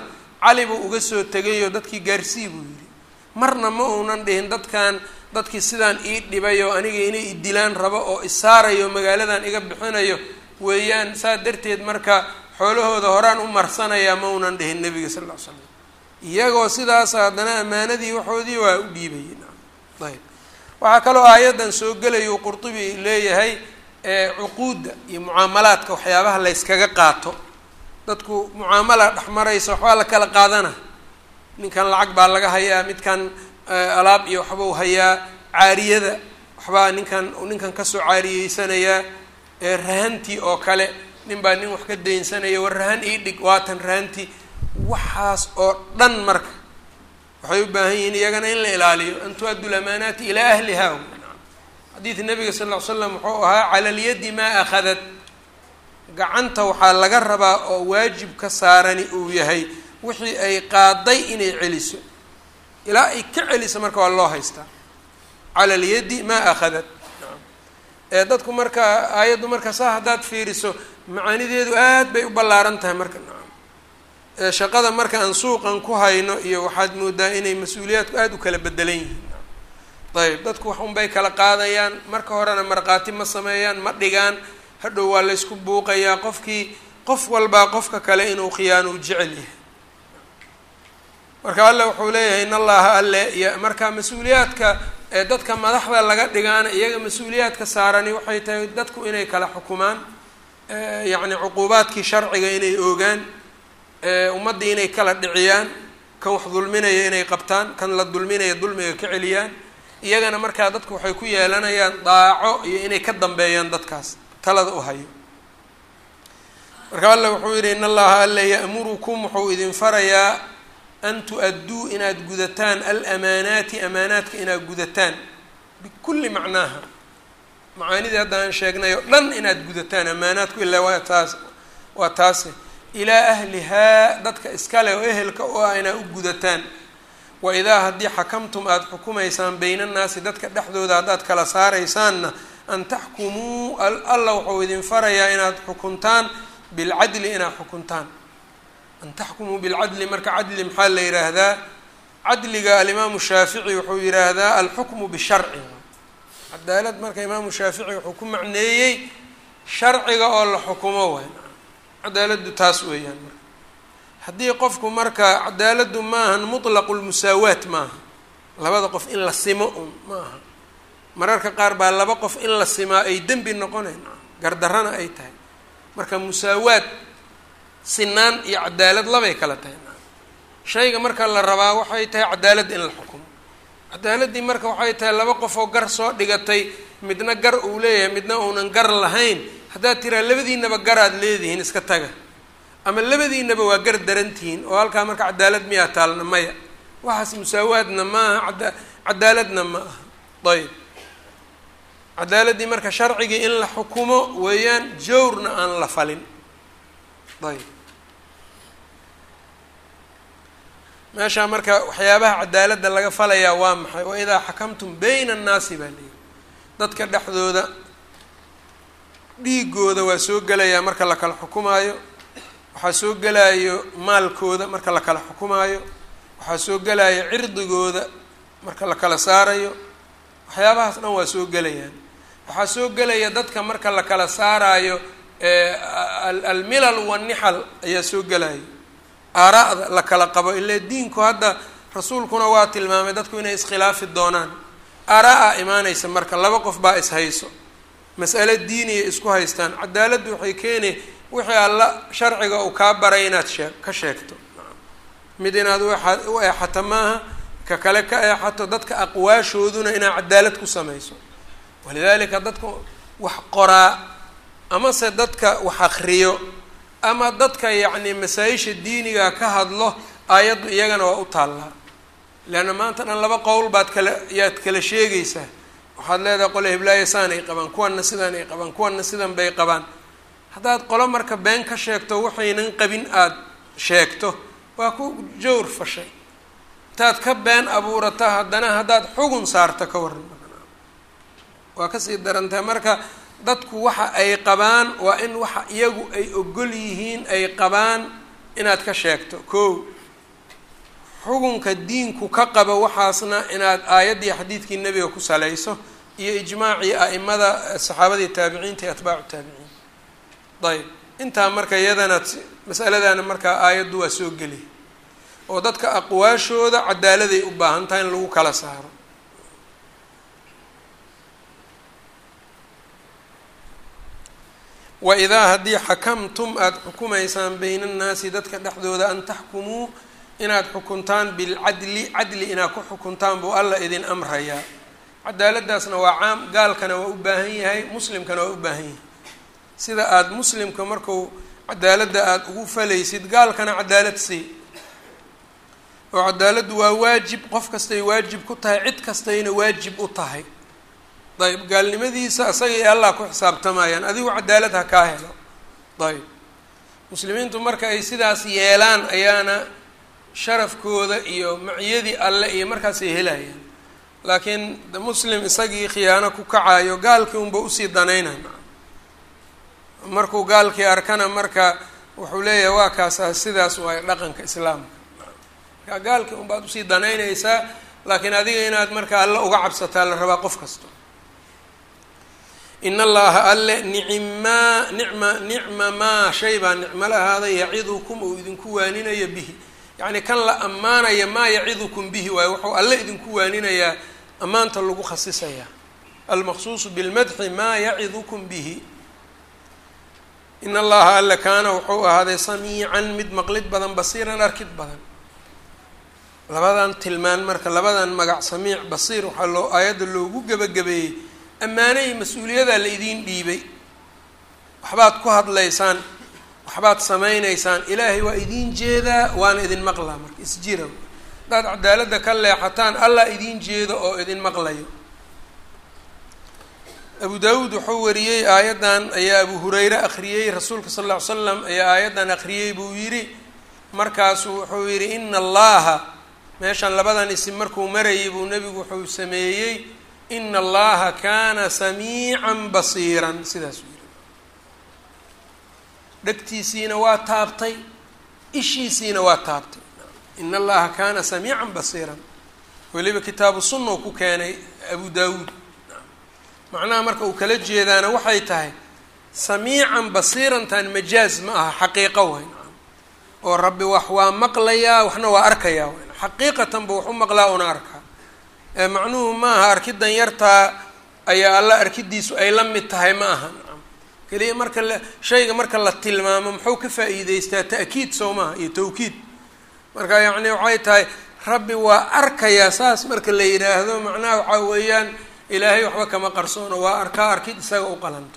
cali buu uga soo tegayoo dadkii gaarsii buu yidhi marna ma uunan dhihin dadkan dadkii sidaan ii dhibayo aniga inay i dilaan rabo oo isaarayo magaaladan iga bixinayo weeyaan saa darteed marka xoolahooda horaan u marsanayaa ma uunan dhihin nebiga sal ll ly slam iyagoo sidaas haddana ammaanadii waxoodii waa u dhiibayay ayb waxaa kaloo aayaddan soo gelayo qurtubi leeyahay cuquudda iyo mucaamalaadka waxyaabaha layskaga qaato dadku mucaamala dhex maraysa waxbaa la kala qaadana ninkan lacag baa laga hayaa midkan alaab iyo waxbau hayaa caariyada waxbaa ninkan ninkan kasoo caariyeysanayaa rahantii oo kale nin baa nin wax ka daynsanaya war rahan ii dhig waatan rahantii waxaas oo dhan marka waxay u baahan yihiin iyagana in la ilaaliyo an tu-addu lamaanaati ilaa ahliha xadiid nabiga sal ll ly slam wuxuu ahaa cala lyadi maa akhadat gacanta waxaa laga rabaa oo waajib ka saarani uu yahay wixii ay qaaday inay celiso ilaa ay ka celiso marka waa loo haystaa cala alyadi maa akhadat ee dadku marka aayaddu marka saa haddaad fiiriso macaanideedu aad bay u ballaaran tahay marka shaqada marka aan suuqan ku hayno iyo waxaad moodaa inay mas-uuliyaadku aada u kala bedelan yihiin ayb dadku wax unbay kala qaadayaan marka horena markhaati ma sameeyaan ma dhigaan hadhow waa laysku buuqayaa qofkii qof walbaa qofka kale inuu khiyaano u jecel yahay marka alle wuxuu leeyahay in allaha alle iyo marka mas-uuliyaadka ee dadka madaxda laga dhigaana iyaga mas-uuliyaadka saarani waxay tahay dadku inay kala xukumaan yacni cuquubaadkii sharciga inay oogaan ummaddii inay kala dhiciyaan kan wax dulminaya inay qabtaan kan la dulminaya dulmiga ka celiyaan iyagana markaa dadku waxay ku yeelanayaan daaco iyo inay ka dambeeyaan dadkaas talada u hayo marka alle wuxuu yidhi in allaha alle ya'murukum wuxuu idin farayaa an tu-adduu inaad gudataan alamaanaati amaanaadka inaad gudataan bikulli macnaaha macaanidii hadda aan sheegnay oo dhan inaad gudataan amaanaadku ilaa waa taas waa taase ilaa ahlihaa dadka iskale oo ehelka u ah inaad u gudataan wa idaa haddii xakamtum aada xukumaysaan bayna annaasi dadka dhexdooda haddaad kala saaraysaanna an taxkumuu alla wuxuu idin farayaa inaad xukuntaan bilcadli inaad xukuntaan an taxkumuu bilcadli marka cadli maxaa la yidhaahdaa cadliga alimaamu shaafici wuxuu yidhaahdaa alxukmu bisharci cadaalad marka imaamu shaafici wuxuu ku macneeyey sharciga oo la xukumo waay cadaaladdu taas weeyaan marka haddii qofku marka cadaaladdu maahan mutlaqu lmusaawaat maaha labada qof in la simo un ma aha mararka qaar baa laba qof in la simaa ay dembi noqonayn gardarrana ay tahay marka musaawaad sinaan iyo cadaalad labay kala tahay shayga marka la rabaa waxay tahay cadaalad in la xukumo cadaaladdii marka waxay tahay laba qof oo gar soo dhigatay midna gar uu leeyahay midna uunan gar lahayn haddaad tiraa labadiinaba garaad leedihiin iska taga ama labadiinaba waa gar darantihiin oo halkaa marka cadaalad miyaa taalna maya waxaas musaawaadna ma aha ada cadaaladna ma aha ayb cadaaladdii marka sharcigii in la xukumo weeyaan jawrna aan la falin ayb meeshaa marka waxyaabaha cadaaladda laga falayaa waa maxay wa idaa xakamtum bayna annaasi baa leeyihi dadka dhexdooda dhiigooda waa soo gelayaa marka la kala xukumaayo waxaa soo gelaayo maalkooda marka la kala xukumaayo waxaa soo gelaya cirdigooda marka la kala saarayo waxyaabahaas dhan waa soo gelayaan waxaa soo gelaya dadka marka la kala saaraayo almilal wanixal ayaa soo gelaya aaraa'da la kala qabo ile diinku hadda rasuulkuna waa tilmaamay dadku inay iskhilaafi doonaan aaraa-a imaanaysa marka laba qof baa ishayso mas'ale diiniya isku haystaan cadaaladdu waxay keeni wixii alla sharciga uu kaa baray inaad shee ka sheegto mid inaad u eexato maaha ka kale ka eexato dadka aqwaashooduna inaad cadaalad ku samayso walidaalika dadka wax qoraa amase dadka wax akriyo ama dadka yacni masaa-isha diiniga ka hadlo aayaddu iyagana waa u taallaa leanna maanta dhan laba qowl baad kala yaad kala sheegaysaa waxaad leedahay qole hiblaayo saan ay qabaan kuwanna sidaan ay qabaan kuwanna sidan bay qabaan haddaad qolo marka been ka sheegto waxaynan qabin aada sheegto waa ku jawr fashay intaad ka been abuurata haddana haddaad xugun saarto ka waran waa kasii darantahay marka dadku waxa ay qabaan waa in waxa iyagu ay ogol yihiin ay qabaan inaad ka sheegto ko xukunka diinku ka qaba waxaasna inaad aayaddii xadiidkii nebiga ku salayso iyo ijmaacii a'imada saxaabadii taabiciinta iyo atbaacu taabiciin ayb intaa marka iyadana masaladana markaa aayaddu waa soo geliy oo dadka aqwaashooda cadaaladay u baahan tahay in lagu kala saaro wa idaa haddii xakamtum aada xukumaysaan bayna annaasi dadka dhexdooda an taxkumuu inaad xukuntaan bilcadli cadli inaad ku xukuntaan buu alla idin amrayaa cadaaladdaasna waa caam gaalkana waa u baahan yahay muslimkana waa u baahan yahay sida aada muslimka marku cadaaladda aada ugu falaysid gaalkana cadaalad sii oo cadaaladdu waa waajib qof kastay waajib ku tahay cid kastayna waajib u tahay ayb gaalnimadiisa isaga iyo allah ku xisaabtamayaan adigu cadaalad ha kaa helo ayb muslimiintu marka ay sidaas yeelaan ayaana sharafkooda iyo maciyadii alle iyo markaasay helayaan laakiin muslim isagii khiyaano ku kacayo gaalkii unba usii danaynan markuu gaalkii arkana marka wuxuu leeyahay waa kaasa sidaas waay dhaqanka islaamka marka gaalkii unbaad usii danaynaysaa laakiin adiga inaad marka alle uga cabsataa la rabaa qof kasta in allaha alle nicmaa nicma nicma maa shay baa nicmo lahaaday yacidukum uu idinku waaninayo bihi yacni kan la ammaanaya maa yacidukum bihi waayo wuxuu alle idinku waaninayaa ammaanta lagu khasisayaa almaqsuusu bilmadxi maa yacidukum bihi in allaha alle kaana wuxuu ahaaday samiican mid maqlid badan basiiran arkid badan labadan tilmaan marka labadan magac samiic basiir waxaa loo aayadda loogu gebagabeeyey ammaanay mas-uuliyadaa la idiin dhiibay waxbaad ku hadlaysaan waxbaad samaynaysaan ilaahay waa idiin jeedaa waana idin maqlaa marka isjira haddaad cadaaladda ka leexataan allah idiin jeedo oo idin maqlayo abu daawuud wuxuu wariyey aayaddan ayaa abu hureyre akhriyey rasuulka sal lla ly slam ayaa aayaddan akhriyey buu yidhi markaasuu wuxuu yidhi ina allaha meeshan labadan isim markuu marayay buu nebigu wuxuu sameeyey ina allaha kaana samiican basiiran sidaasuu yidhi dhegtiisiina waa taabtay ishiisiina waa taabtay ina allaha kaana samiican basiiran weliba kitaabu sunna u ku keenay abu daawuud macnaha marka uu kala jeedaana waxay tahay samiican basiirantan majaaz ma aha xaqiiqo wayn oo rabbi wax waa maqlayaa waxna waa arkayaa wayn xaqiiqatan ba wax u maqlaa una arkaa ee macnuhu ma aha arkidan yartaa ayaa alla arkidiisu ay la mid tahay ma aha keliya marka la shayga marka la tilmaamo muxuu ka faa'iideystaa ta'kiid soo maha iyo tawkiid marka yacni waxay tahay rabbi waa arkayaa saas marka la yidhaahdo macnaha waxaa weeyaan ilaahay waxba kama qarsoono waa arkaa arkid isaga u qalanto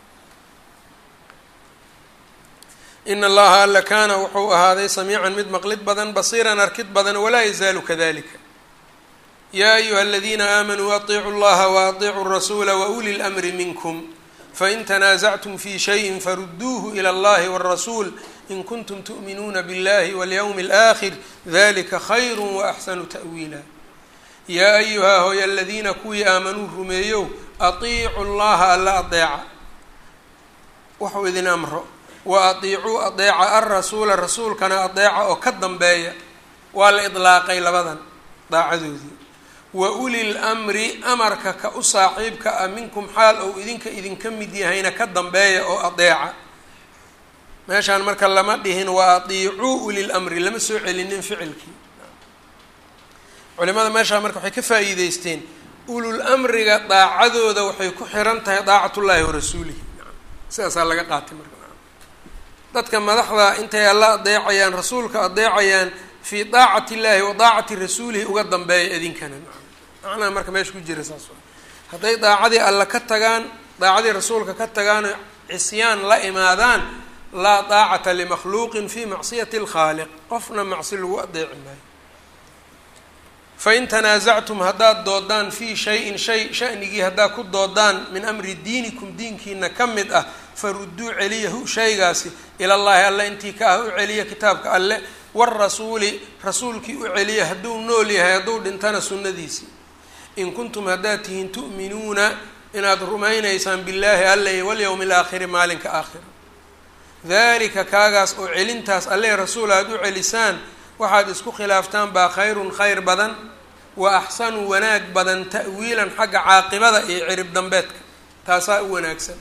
in allaha alla kaana wuxuu ahaaday samiican mid maqlid badan basiiran arkid badan walaa yazaalu kadalika yaa ayuha aladiina aamanuu atiicuu llaha waaطicuu rasuula wauli lmri minkum fain tanaasactum fi shayin faruduuhu ilى اllahi wاrasuul in kuntum tu'minuuna biاllahi walyowmi اlآkhir dalika khayr waaxsanu ta'wiila yaa ayuhaa hooy aladiina kuwii aamanuu rumeeyow atiicu llaha alla adeeca wuxuu idin amro wa atiicuu adeeca alrasuula rasuulkana adeeca oo ka dambeeya waa la idlaaqay labadan daacadoodii wa uli lmri amarka ka u saaxiibka ah minkum xaal ou idinka idinka mid yahayna ka dambeeya oo adeeca meeshaan marka lama dhihin wa atiicuu uli lmri lama soo celinin ficilkii culimada meeshaa marka waxay ka faa'iideysteen ulul amriga daacadooda waxay ku xiran tahay daacatullaahi wa rasuulihi sidaasaa laga qaatay marka dadka madaxda intay alla adeecayaan rasuulka adeecayaan fii daacati illaahi wa daacati rasuulihi uga dambeeya idinkana macnaha marka meesha ku jira saas hadday daacadii alla ka tagaan daacadii rasuulka ka tagaan cisyaan la imaadaan laa daacata limakhluuqin fi macsiyati alkhaaliq qofna macsi lagu adeeci maayo fain tanaasactum haddaad doodaan fii shayin shay shanigii haddaad ku doodaan min amri diinikum diinkiina ka mid ah faruduu celiyahu shaygaasi ilallaahi alle intii ka ah u celiya kitaabka alle warasuuli rasuulkii u celiya hadduu nool yahay hadduu dhintana sunnadiisii in kuntum haddaad tihiin tu'minuuna inaad rumaynaysaan billaahi alle iyo walyowmi alaakhiri maalinka aakhira dalika kaagaas oo celintaas alle rasuul aada u celisaan waxaad isku khilaaftaan baa khayrun khayr badan wa axsanu wanaag badan ta'wiilan xagga caaqibada iyo cirib dambeedka taasaa u wanaagsan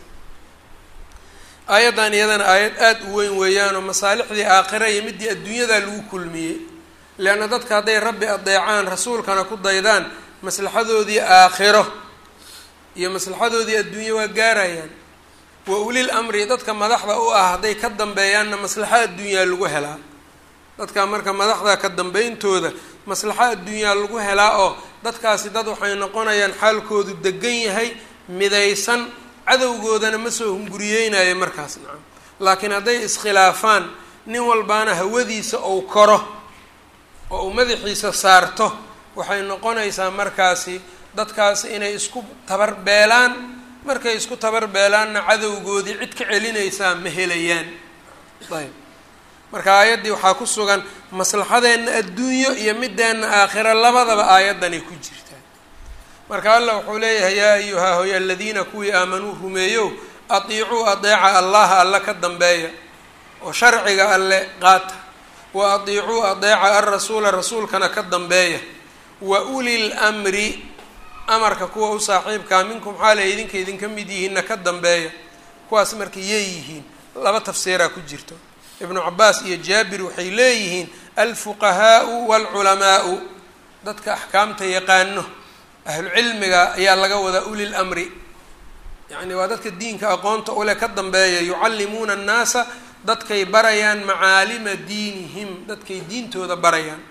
aayaddan iyadana aayad aada u weyn weeyaanoo masaalixdii aakhira iyo midii adduunyadaa lagu kulmiyey leanna dadka hadday rabbi adeecaan rasuulkana ku daydaan maslaxadoodii aakhiro iyo maslaxadoodii adduunye waa gaarayaan wa ulil amri dadka madaxda u ah hadday ka dambeeyaanna maslaxo adduunyaa lagu helaa dadka marka madaxda ka dambeyntooda maslaxo adduunyaa lagu helaa oo dadkaasi dad waxay noqonayaan xaalkoodu degan yahay midaysan cadowgoodana ma soo hunguriyeynayo markaas nacam laakiin hadday iskhilaafaan nin walbaana hawadiisa ou koro oo uu madaxiisa saarto waxay noqonaysaa markaasi dadkaasi inay isku tabarbeelaan markay isku tabarbeelaanna cadowgoodii cid ka celinaysaa ma helayaan ayb marka aayaddii waxaa ku sugan maslaxadeenna adduunyo iyo mideenna aakhiro labadaba aayaddanay ku jirtaa marka allah wuxuu leeyahay yaa ayuhaa hoy aladiina kuwii aamanuu rumeeyow atiicuu adeeca allaha alle ka dambeeya oo sharciga alle qaata wa atiicuu adeeca alrasuula rasuulkana ka dambeeya wa ulil mri amarka kuwa u saaxiibkaa minkum xaalay idinka idinka mid yihiinna ka dambeeya kuwaas marka yey yihiin laba tafsiiraa ku jirto ibnu cabaas iyo jaabir waxay leeyihiin alfuqahaau waalculamaau dadka axkaamta yaqaano ahlucilmiga ayaa laga wadaa ulil amri yacni waa dadka diinka aqoonta ule ka dambeeya yucallimuuna annaasa dadkay barayaan macaalima diinihim dadkay diintooda barayaan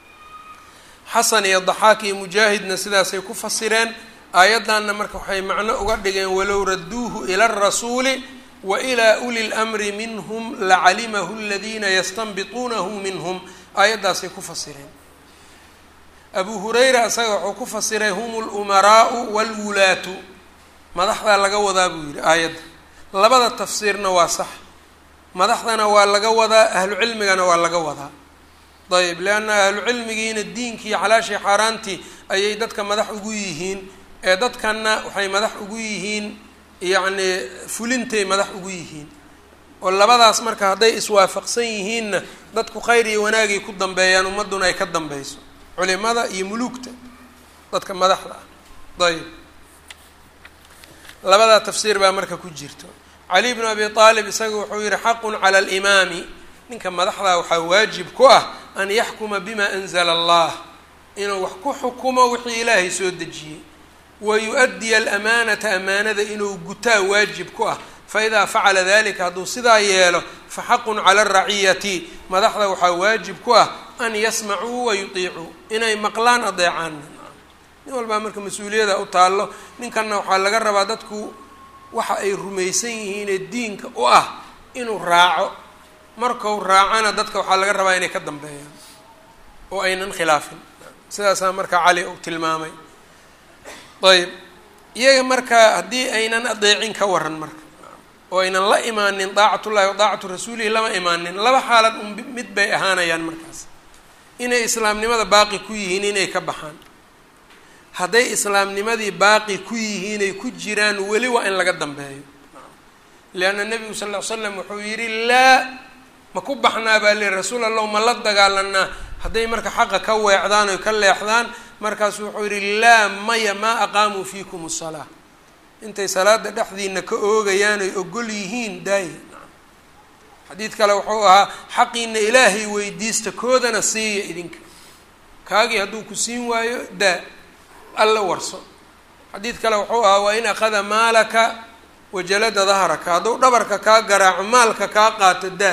xasan iyo daxaak iyo mujaahidna sidaasay ku fasireen aayaddanna marka waxay macno uga dhigeen walow radduuhu ila arasuuli wa ilaa uli lmri minhum lacalimahu aladiina yastanbituunahu minhum aayaddaasay ku fasireen abu hurayra isaga wuxuu ku fasiray hum lumaraau walwulaatu madaxdaa laga wadaa buu yidhi aayadda labada tafsiirna waa sax madaxdana waa laga wadaa ahlu cilmigana waa laga wadaa ayb leanna ahlu cilmigiina diinkii xalaashii xaaraantii ayay dadka madax ugu yihiin ee dadkanna waxay madax ugu yihiin yacni fulintay madax ugu yihiin oo labadaas marka hadday iswaafaqsan yihiinna dadku khayr iyo wanaagay ku dambeeyaan ummadduna ay ka dambeyso culimada iyo muluugta dadka madaxda ah ayb labadaa tafsiir baa marka ku jirto cali bnu abi aalib isaga wuxuu yihi xaqun cala alimaami ninka madaxdaa waxaa waajib ku ah an yaxkuma bima anzala allah inuu wax ku xukumo wixii ilaahay soo dejiyey wa yu-addiya alamaanata amaanada inuu gutaa waajib ku ah faidaa facala dalika hadduu sidaa yeelo fa xaqun cala araciyati madaxda waxaa waajib ku ah an yasmacuu wa yutiicuu inay maqlaan adeecaan nin walbaa marka mas-uuliyada u taallo ninkanna waxaa laga rabaa dadku waxa ay rumaysan yihiinee diinka u ah inuu raaco markau raacana dadka waxaa laga rabaa inay ka dambeeyaan oo aynan khilaafin sidaasaa marka cali uu tilmaamay ayb iyaga marka haddii aynan adeecin ka waran marka oo aynan la imaanin daacatullahi wa daacatu rasuulihi lama imaanin laba xaalad un mid bay ahaanayaan markaas inay islaamnimada baaqi ku yihiin inay ka baxaan hadday islaamnimadii baaqi ku yihiinay ku jiraan weli waa in laga dambeeyo leanna nebigu sal ll ly slam wuxuu yidhi laa ma ku baxnaa baa li rasuul allah ma la dagaalanaa hadday marka xaqa ka weecdaan oy ka leexdaan markaasu wuxuu yidhi laa maya maa aqaamuu fiikum asalaa intay salaada dhexdiina ka oogayaan oy ogol yihiin daaya xadiid kale wuxuu ahaa xaqiina ilaahay weydiista koodana siiya idinka kaagii hadduu ku siin waayo daa alla warso xadiid kale wuxuu ahaa waa in akhada maalaka wajalada dahraka hadduu dhabarka kaa garaaco maalka kaa qaato daa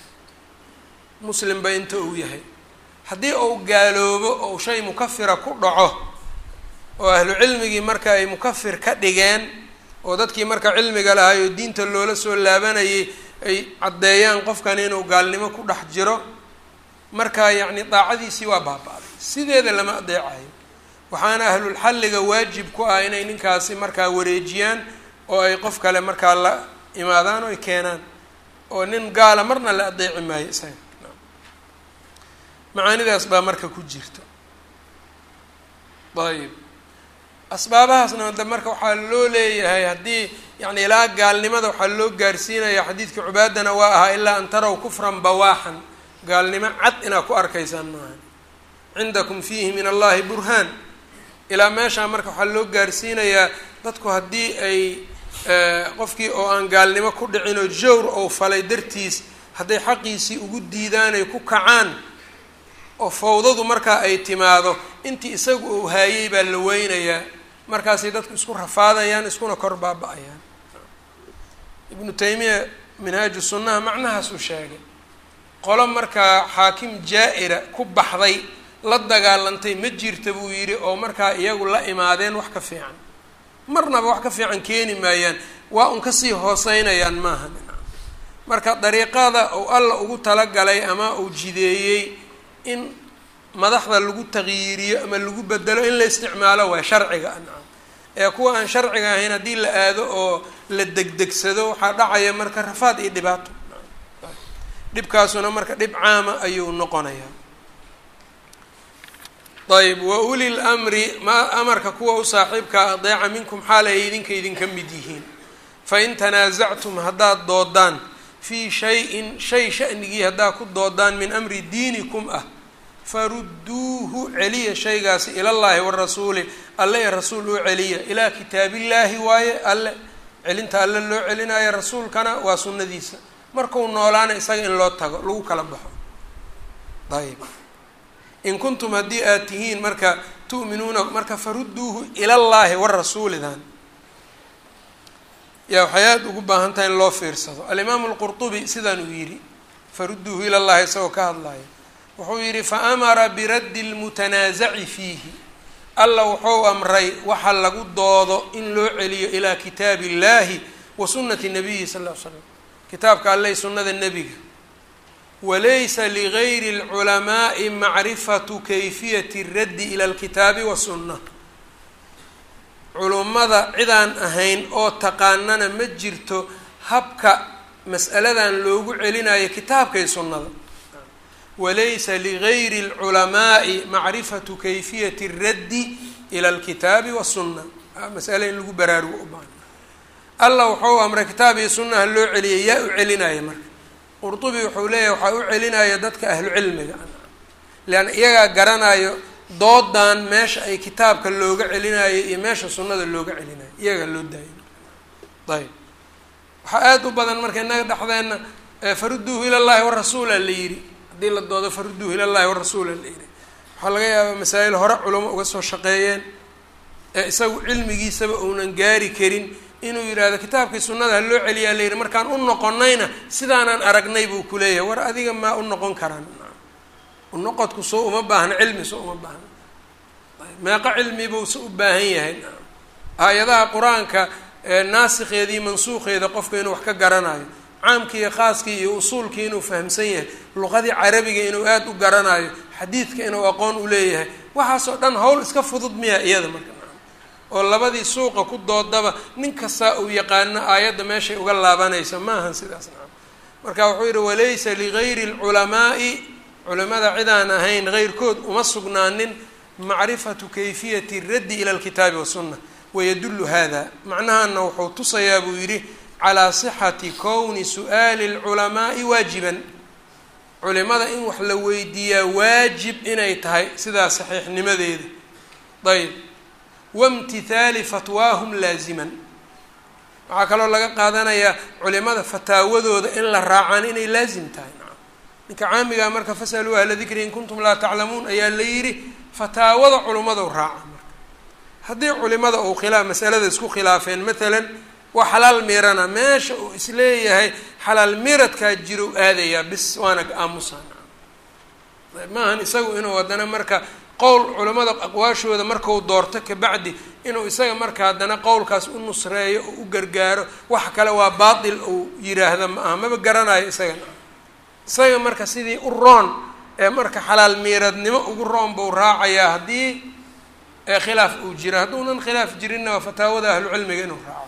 muslimba inta uu yahay haddii uu gaaloobo ou shay mukafira ku dhaco oo ahlu cilmigii marka ay mukafir ka dhigeen oo dadkii marka cilmiga lahay oo diinta loola soo laabanayay ay caddeeyaan qofkan inuu gaalnimo ku dhex jiro marka yacni daacadiisii waa baaba-day sideeda lama adeecayo waxaana ahlulxalliga waajib ku ah inay ninkaasi markaa wareejiyaan oo ay qof kale markaa la imaadaan oo ay keenaan oo nin gaala marna la adeeci maayo isaga macaanidaas baa marka ku jirta ayib asbaabahaasna de marka waxaa loo leeyahay haddii yani ilaa gaalnimada waxaa loo gaarsiinaya xadiidkii cubaadana waa ahaa ilaa an taraw kufran bawaaxan gaalnimo cad inaad ku arkaysaan maaha cindakum fiihi min allahi burhaan ilaa meeshaa marka waxaa loo gaarsiinayaa dadku haddii ay qofkii oo aan gaalnimo ku dhicin oo jawr ou falay dartiis hadday xaqiisii ugu diidaan ay ku kacaan oo fawdadu markaa ay timaado intii isagu uu haayey baa la weynayaa markaasay dadku isku rafaadayaan iskuna kor baaba-ayaan ibnu taymiya minhaaju sunnaha macnahaasuu sheegay qolo markaa xaakim jaa-ira ku baxday la dagaalantay ma jirta buu yidhi oo markaa iyagu la imaadeen wax ka fiican marnaba wax ka fiican keeni maayaan waa un kasii hooseynayaan maaha marka dariiqada uu alla ugu talagalay ama uu jideeyey in madaxda lagu taqyiiriyo ama lagu bedelo in la isticmaalo waa sharciga ancam ee kuwa aan sharciga ahayn haddii la aado oo la degdegsado waxaa dhacaya marka rafaad iyo dhibaato dhibkaasuna marka dhib caama ayuu noqonayaa ayb wa uli lmri ma amarka kuwa u saaxiibkaa adeeca minkum xaal ay idinka idinka mid yihiin fain tanaasactum haddaad doodaan fii shayin shay shanigii haddaad ku doodaan min amri diinikum ah farudduuhu celiya shaygaasi ilallaahi warasuuli alle ee rasuul u celiya ilaa kitaabillaahi waaye alle celinta alle loo celinayo rasuulkana waa sunnadiisa markuu noolaana isaga in loo tago lagu kala baxo ayb in kuntum haddii aad tihiin marka tu'minuuna marka farudduuhu ilallaahi warasuulidan yaa waxay aada ugu baahan tahay in loo fiirsado alimaamu alqurtubi sidaan uu yidhi farudduuhu ilallahi isagoo ka hadlaya wuxuu yidhi faamara biraddi lmutanaasaci fiihi alla wuxuu amray waxa lagu doodo in loo celiyo ilaa kitaabi illahi wa sunnati nabiyi sal ll ly slam kitaabka alleh sunnada nebiga walaysa ligayri اlculamaai macrifatu kayfiyati اraddi ila alkitaabi wasunna culummada cidaan ahayn oo taqaanana ma jirto habka mas'aladan loogu celinayo kitaabkay sunnada walaysa ligayri اlculamaai macrifatu kayfiyati اraddi ila alkitaabi wasunna masale in lagu baraarugo u baahan allah wuxuu amray kitaab iyo sunnaha loo celiyay yaa u celinaya marka qurtubi wuxuu leeyahay waxaa u celinaya dadka ahlu cilmiga leanna iyagaa garanayo doodan meesha ay kitaabka looga celinayo iyo meesha sunnada looga celinayo iyagaa loo daayo ayb waxaa aada u badan marka innaga dhexdeenna farudduuhu ilallahi warasuula la yidhi haddii la doodo farudduuhu ilallahi warasuula la yidhi waxaa laga yaabaa masaa'il hore culamo uga soo shaqeeyeen ee isagu cilmigiisaba uunan gaari karin inuu yidhaahdo kitaabkii sunnada ha loo celiyaa la yidhi markaan u noqonayna sidaanaan aragnay buu ku leeyahay war adiga maa u noqon karaan unoqodku soo uma baahna cilmi soo uma baahna meeqo cilmi buu se u baahan yahay aayadaha qur-aanka naasikheedii mansuuqeeda qofka inuu wax ka garanayo caamkii iyo khaaskii iyo usuulkii inuu fahamsan yahay luqadii carabiga inuu aada u garanayo xadiidka inuu aqoon u leeyahay waxaasoo dhan hawl iska fudud miya iyada marka oo labadii suuqa ku doodaba nin kastaa uu yaqaano aayadda meeshay uga laabanayso maahan sidaas nacam marka wuxuu yihi walaysa ligayri اlculamaai culimada cidaan ahayn heyrkood uma sugnaanin macrifatu kayfiyati raddi ila alkitaabi wasunna wayadullu hada macnahana wuxuu tusayaa buu yidhi calaa sixati kowni su'aali اlculamaai waajiban culimada in wax la weydiiyaa waajib inay tahay sidaa saxiixnimadeeda ayb waimtithaali fatwaahum laaziman waxaa kaloo laga qaadanayaa culimada fataawadooda in la raacaan inay laazim tahay ninka caamigaa marka fasaluu ahla dikri in kuntum laa taclamuun ayaa la yidhi fataawada culimmadu raaca marka haddii culimada uu khilaaf masalada isku khilaafeen matalan waa xalaal miirana meesha uu isleeyahay xalaal miiradkaa jiro aadayaa bis waana aamusa maahan isagu inuu haddana marka qowl culimada aqwaashooda markau doorto kabacdi inuu isaga marka haddana qowlkaas u nusreeyo oo u gargaaro wax kale waa baatil uu yiraahda ma aha maba garanayo isagana isaga marka sidii u roon ee marka xalaal miiradnimo ugu roon buu raacayaa haddii khilaaf uu jiro hadduunan khilaaf jirinna waa fataawada ahlucilmiga inuu raaco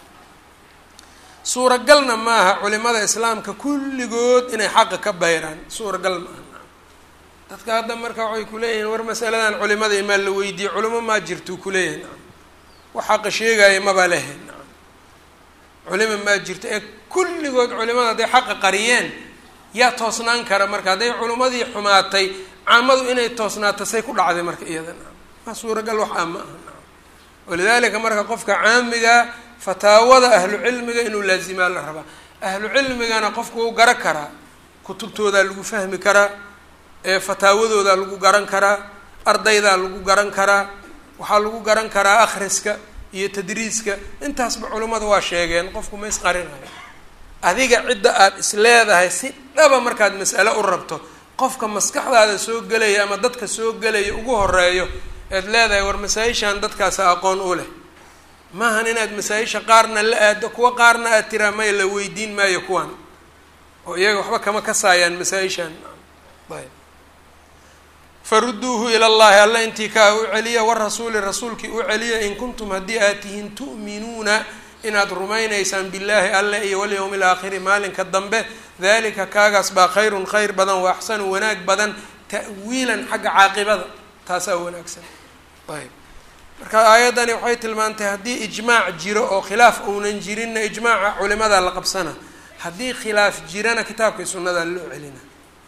suuragalna maaha culimada islaamka kulligood inay xaqa ka bayraan suuragal maaha dadka hadda marka waxay kuleeyihiin war masaladan culimada imaa la weydiiyey culimo maa jirtuu kuleeyahay nacam wax xaqa sheegaya maba lehe nacam culima maa jirto ee kulligood culimada hadday xaqa qariyeen yaa toosnaan kara marka hadday culimmadii xumaatay caamadu inay toosnaato say ku dhacday marka iyadana ma suuragal wax ah ma aha walidaalika marka qofka caamiga fataawada ahlu cilmiga inuu laazimaa la rabaa ahlu cilmigana qofku wuu garan karaa kutubtoodaa lagu fahmi karaa fataawadoodaa lagu garan karaa ardaydaa lagu garan karaa waxaa lagu garan karaa akhriska iyo tadriiska intaasba culimmada waa sheegeen qofku ma isqarinayo adiga cidda aada is leedahay si dhaba markaad mas'ale u rabto qofka maskaxdaada soo gelaya ama dadka soo gelaya ugu horeeyo ead leedahay war masaa-ishan dadkaasa aqoon u leh maahan inaad masaa-isha qaarna la aado kuwa qaarna aad tiraa maya la weydiin maayo kuwan oo iyaga waxba kama kasaayaan masaa-ishan ayb faruduuhu ila llahi alla intii kaa u celiya warasuuli rasuulkii u celiya in kuntum haddii aad tihiin tu'minuuna inaad rumaynaysaan billaahi alle iyo walyowmi alaakhiri maalinka dambe dalika kaagaas baa khayrun khayr badan wa axsanu wanaag badan ta'wiilan xagga caaqibada taasaa wanaagsan ayb marka aayaddani waxay tilmaantay haddii ijmaac jiro oo khilaaf uunan jirinna ijmaaca culimadaa la qabsana haddii khilaaf jirana kitaabkai sunnadaa loo celina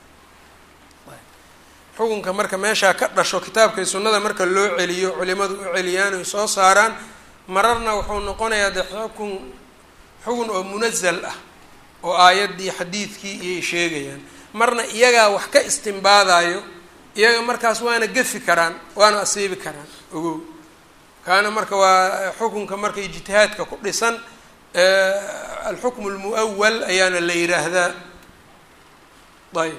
xukunka marka meeshaa ka dhasho kitaabkai sunnada marka loo celiyo culimadu u celiyaan oy soo saaraan mararna wuxuu noqonayaa de xukun xugun oo munazal ah oo aayaddii xadiidkii iyay sheegayaan marna iyagaa wax ka istimbaadayo iyaga markaas waana gefi karaan waana asiibi karaan ogow kaana marka waa xukunka marka ijtihaadka ku dhisan alxukmu lmu'awal ayaana la yidhaahdaa ayb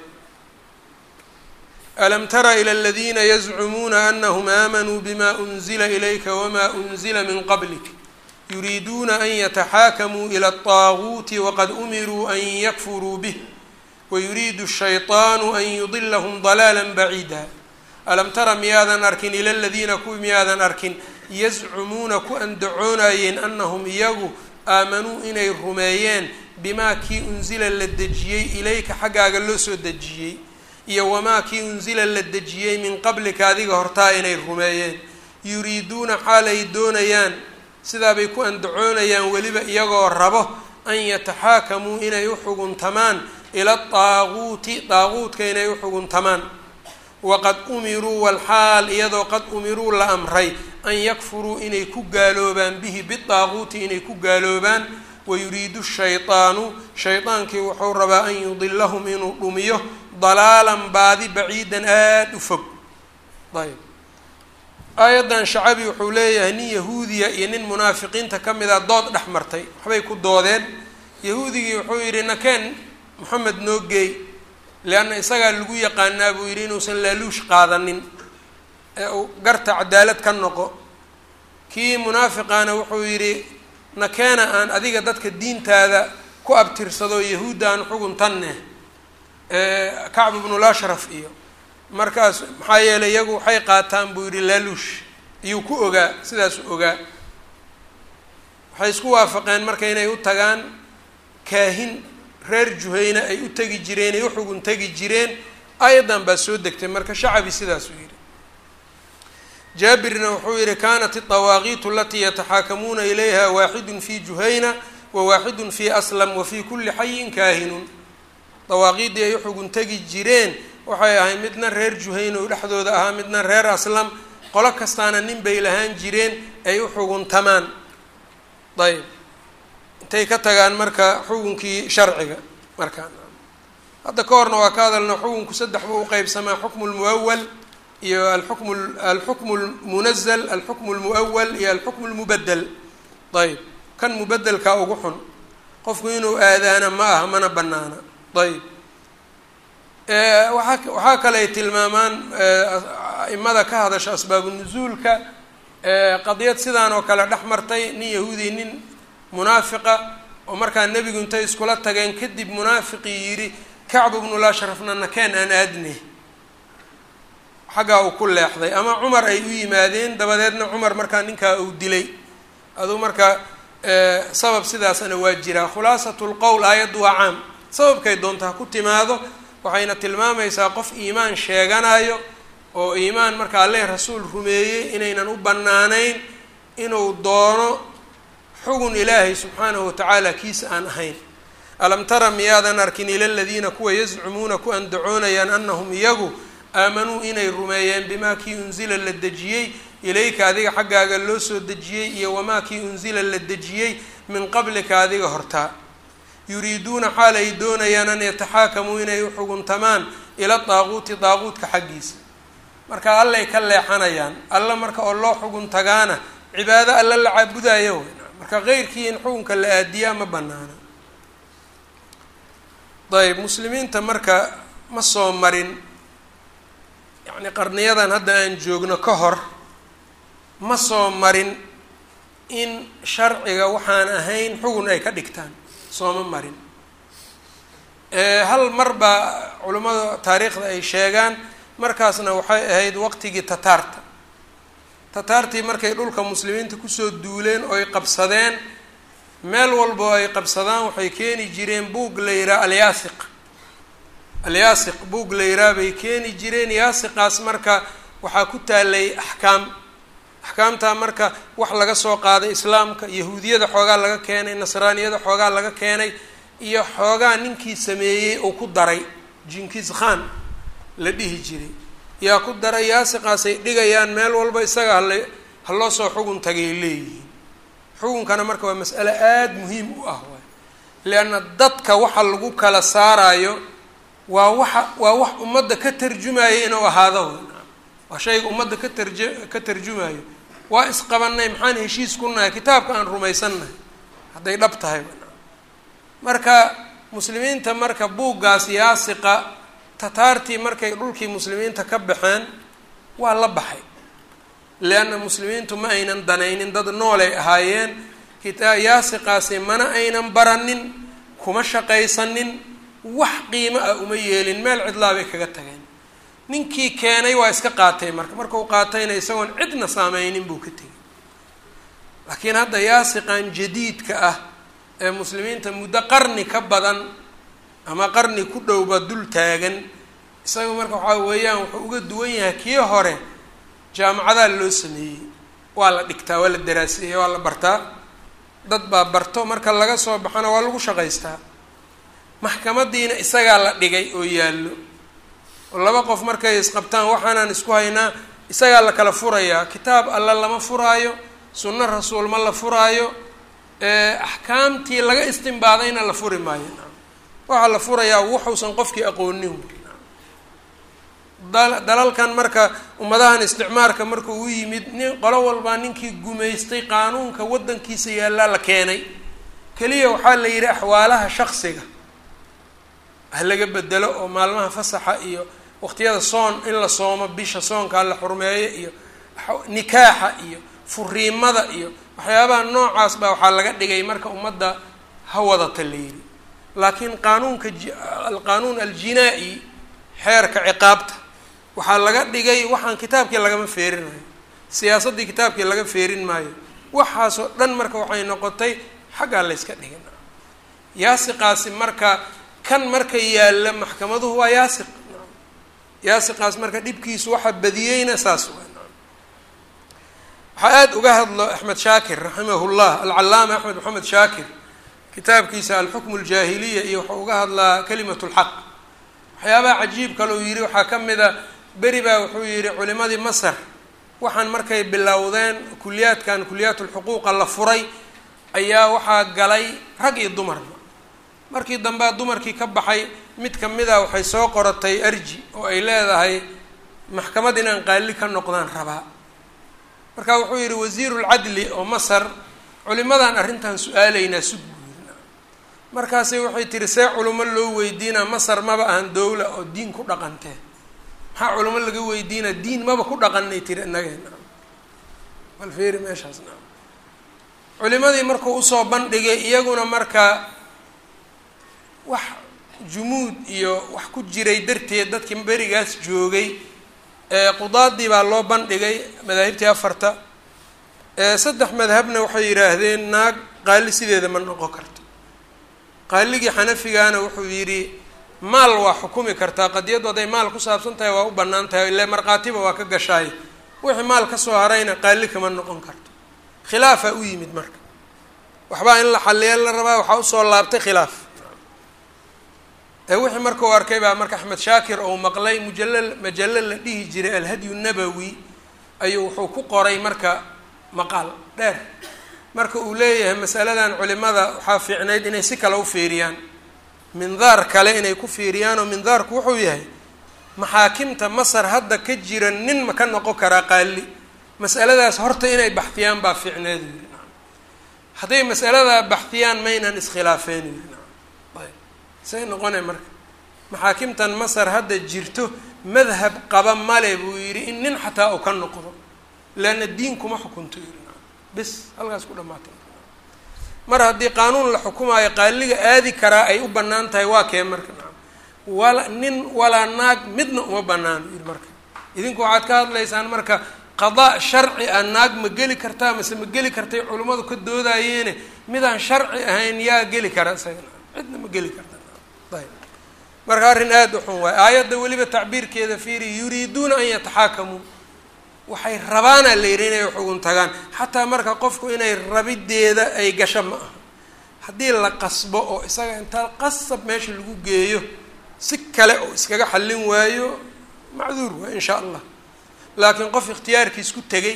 alam tara ilى اladina yazcumuuna anahum aamanuu bima unzila ilayka wma unzila min qablik yuriiduuna an yataxaakamuu ilى الطaaguuti waqad umiruu an yakfuruu bih wayuriidu الshayطaanu an yudilahm ضalaala baciida alam tara miyaadan arkin ila ladiina kuwi miyaadan arkin yazcumuuna ku andacoonayeen anahum iyagu aamanuu inay rumeeyeen bimaa kii unzila la dejiyey ilayka xaggaaga loo soo dejiyey iyo wamaa kii unsila la dejiyey min qablika adiga hortaa inay rumeeyeen yuriiduuna xaalay doonayaan sidaabay ku andacoonayaan weliba iyagoo rabo an yataxaakamuu inay u xuguntamaan ila daaguuti daaguudka inay u xuguntamaan waqad umiruu walxaal iyadoo qad umiruu la amray an yakfuruu inay ku gaaloobaan bihi bidaaguuti inay ku gaaloobaan wayuriidu shayطaanu shaydaankii wuxuu rabaa an yudilahum inuu dhumiyo dalaalan baadi baciidan aada u fog ayb aayaddan shacabi wuxuu leeyahay nin yahuudiya iyo nin munaafiqiinta ka mid a dood dhex martay waxbay ku doodeen yahuudigii wuxuu yidhi nakeen moxamed noo geey leanna isagaa lagu yaqaanaa buu yidhi inuusan laaluush qaadanin ee uu garta cadaalad ka noqo kii munaafiqaana wuxuu yidhi nakeena aan adiga dadka diintaada ku abtirsado yahuudda aan xuguntanne kacb ibnul ashraf iyo markaas maxaa yeelay iyagu waxay qaataan buu yidhi laaluush iyuu ku ogaa sidaasu ogaa waxay isku waafaqeen marka inay u tagaan kaahin reer juhayna ay u tegi jireen ay u xugun tegi jireen ayadan baa soo degtay marka shacabi sidaasuu yidhi jaabirna wuxuu yihi kanat الطawaaqiitu alatii yataxaakamuuna ilayha waaxidun fi juhayna wawaaxidun fi aslam wafi kuli xayin kaahinun dawaaqiiddii ay uxugun tegi jireen waxay ahayd midna reer juhayna oo dhexdooda ahaa midna reer aslam qolo kastaana nin bay lahaan jireen ay uxuguntamaan ayb intay ka tagaan marka xukunkii sharciga markaan hadda ka horna waa ka hadalna xukunku saddex buu uqeybsamaa xukmu lmuawal iyo alxukmu alxukmu lmunazal alxukmu lmuawal iyo alxukmu lmubadel ayb kan mubedelkaa ugu xun qofku inuu aadaana ma aha mana banaana ayb waaa waxaa kale ay tilmaamaan aimada ka hadasha asbaabu nuzuulka qadiyad sidaan oo kale dhex martay nin yahuudi nin munaafiqa oo markaa nebigu intay iskula tageen kadib munaafiqii yidhi kacb ibnul ashrafna nakeen aan aadne xaggaa uu ku leexday ama cumar ay u yimaadeen dabadeedna cumar markaa ninkaa uu dilay aduu marka sabab sidaasna waa jiraa khulaasatu lqowl aayaddu waa caam sababkay doonta ha ku timaado waxayna tilmaamaysaa qof iimaan sheeganayo oo iimaan marka alleh rasuul rumeeyey inaynan u bannaanayn inuu doono xugun ilaahay subxaanahu watacaala kiisa aan ahayn alam tara miyaadan arkin ila ladiina kuwa yazcumuuna ku andacoonayaan anahum iyagu aamanuu inay rumeeyeen bimaa kii unzila la dejiyey ilayka adiga xaggaaga loo soo dejiyey iyo wamaa kii unzila la dejiyey min qablika adiga hortaa yuriiduuna xaal ay doonayaan an yataxaakamuu inay u xuguntamaan ila daaquuti daaquudka xaggiisa marka allay ka leexanayaan alla marka oo loo xugun tagaana cibaado alla la caabudayo wey marka keyrkii in xukunka la aadiyaa ma banaana ayb muslimiinta marka ma soo marin yacni qarniyadan hadda aan joogno ka hor ma soo marin in sharciga waxaan ahayn xugun ay ka dhigtaan sooma marin hal mar baa culimmada taariikhda ay sheegaan markaasna waxay ahayd waqtigii tataarta tataartii markay dhulka muslimiinta kusoo duuleen oo ay qabsadeen meel walba oo ay qabsadaan waxay keeni jireen buug la yihaha alyaasiq alyaasiq buug la yihaha bay keeni jireen yaasiqaas marka waxaa ku taalay axkaam axkaamtaa marka wax laga soo qaaday islaamka yahuudiyada xoogaa laga keenay nasraaniyada xoogaa laga keenay iyo xoogaa ninkii sameeyey uu ku daray jinkis khan la dhihi jiray yaa ku daray yaasiqaasay dhigayaan meel walba isaga hala haloo soo xugun tagay leeyihiin xukunkana marka waa mas'ale aada muhiim u ah waay leanna dadka waxa lagu kala saarayo waa waxa waa wax ummadda ka tarjumaya inuu ahaado way waa shayga ummadda ka tarj ka tarjumayo waa isqabanay maxaan heshiis ku nahay kitaabka aan rumaysannahay hadday dhab tahay marka muslimiinta marka buuggaas yaasiqa tataartii markay dhulkii muslimiinta ka baxeen waa la baxay leanna muslimiintu ma aynan danaynin dad noolay ahaayeen kitaa yaasiqaasi mana aynan baranin kuma shaqaysanin wax qiimo ah uma yeelin meel cidlaa bay kaga tageen ninkii keenay waa iska qaatay marka markau qaatayna isagoon cidna saameynin buu ka tegay laakiin hadda yaasiqan jadiidka ah ee muslimiinta muddo qarni ka badan ama qarni ku dhowba dul taagan isaga marka waxaa weeyaan wuxuu uga duwan yahay kii hore jaamacadaa loo sameeyey waa la dhigtaa waa la daraaseeya waa la bartaa dad baa barto marka laga soo baxana waa lagu shaqaystaa maxkamadiina isagaa la dhigay oo yaallo oo laba qof markay isqabtaan waxaanaan isku haynaa isagaa la kala furayaa kitaab alla lama furaayo sunno rasuul ma la furaayo axkaamtii laga istimbaadayna la furi maayo waxaa la furayaa wuxuusan qofkii aqoonin dalalkan marka ummadahan isticmaarka markuu u yimid nin qolo walbaa ninkii gumaystay qaanuunka waddankiisa yaallaa la keenay keliya waxaa la yidhi axwaalaha shaksiga ha laga bedelo oo maalmaha fasaxa iyo waqtiyada soon in la soomo bisha soonkaa la xurmeeyo iyo nikaaxa iyo furiimada iyo waxyaabaha noocaas baa waxaa laga dhigay marka ummadda ha wadata la yidhi laakiin qaanuunka alqaanuun aljinaa-i xeerka ciqaabta waxaa laga dhigay waxaan kitaabkii lagama feerinayo siyaasaddii kitaabkii laga feerin maayo waxaasoo dhan marka waxay noqotay xaggaa la yska dhigin yaasiqaasi marka kan marka yaalla maxkamaduhu waa yaasiq yaasiqaas marka dhibkiisu waxa badiyeyna saas waa waxaa aada uga hadlo axmed shaakir raximahullah alcalaama axmed maxamed shaakir kitaabkiisa alxukmu aljaahiliya iyo wuxuu uga hadlaa kalimat lxaq waxyaabaha cajiib kale uu yihi waxaa ka mid a beri baa wuxuu yihi culimadii masar waxaan markay bilowdeen kuliyaadkan kuliyaat lxuquuqa la furay ayaa waxaa galay rag iyo dumarba markii dambea dumarkii ka baxay mid kamida waxay soo qoratay arji oo ay leedahay maxkamad inaan qaali ka noqdaan rabaa marka wuxuu yihi wasiirulcadli oo masar culimadan arrintan su-aalaynaa sug buuri markaasi waxay tihi see culimo loo weydiinaa masar maba ahan dowla oo diin ku dhaqantee maxaa culimo laga weydiinaa diin maba ku dhaqanay tiri inageena bal feeri meeshaas na culimadii markuu usoo bandhigay iyaguna marka wax jumuud iyo wax ku jiray darteed dadkii berigaas joogay qudaadii baa loo bandhigay madaahibtii afarta saddex madhabna waxay yidhaahdeen naag qaali sideeda ma noqon karto qaaligii xanafigaana wuxuu yidhi maal waa xukumi kartaa qadiyaddu hadday maal ku saabsan tahay waa u bannaan tahay ile markhaatiba waa ka gashaay wixii maal kasoo harayna qaali kama noqon karto khilaafaa u yimid marka waxbaa in la xaliya la rabaa waxaa usoo laabtay khilaaf wixii marka u arkay baa marka axmed shaakir ou maqlay mujalla majallo la dhihi jiray alhadyu nabowi ayuu wuxuu ku qoray marka maqaal dheer marka uu leeyahay masaladan culimada waxaa fiicnayd inay si kale u fiiriyaan mindaar kale inay ku fiiriyaan oo mindaarku wuxuu yahay maxaakimta masar hadda ka jira nin ma ka noqon karaa qaali masaladaas horta inay baxtiyaan baa fiicneed yiri hadday masaladaa baxtiyaan maynan iskhilaafeen yiri ayb say noqone marka maxaakimtan masar hadda jirto madhab qaba male buu yidhi in nin xataa uu ka noqdo leanna diin kuma xukunto yiri bis halkaas ku dhamaatay mar haddii qaanuun la xukumaayo qaaliga aadi karaa ay u bannaan tahay waa kee marka wala nin walaa naag midna uma banaano yiri marka idinku waxaad ka hadlaysaan marka qadaa sharci a naag ma geli kartaa mase ma geli kartay culimmadu ka doodayeene midaan sharci ahayn yaa geli kara isagana cidna ma geli karta ayb marka arrin aada u xun waay aayadda weliba tacbiirkeeda fiiri yuriiduuna an yataxaakamuu waxay rabaana la yidhi inay xugun tagaan xataa marka qofku inay rabideeda ay gasho ma aha haddii la qasbo oo isaga intaa qasab meesha lagu geeyo si kale oo iskaga xallin waayo macduur waay in sha allah laakiin qof ikhtiyaarkiis ku tegay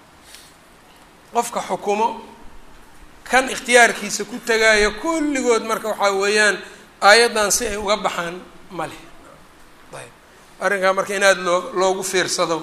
qofka xukumo kan ikhtiyaarkiisa ku tegaayo kulligood marka waxaa weeyaan aayaddan si ay uga baxaan male ayb arrinkaa marka in aada loo loogu fiirsado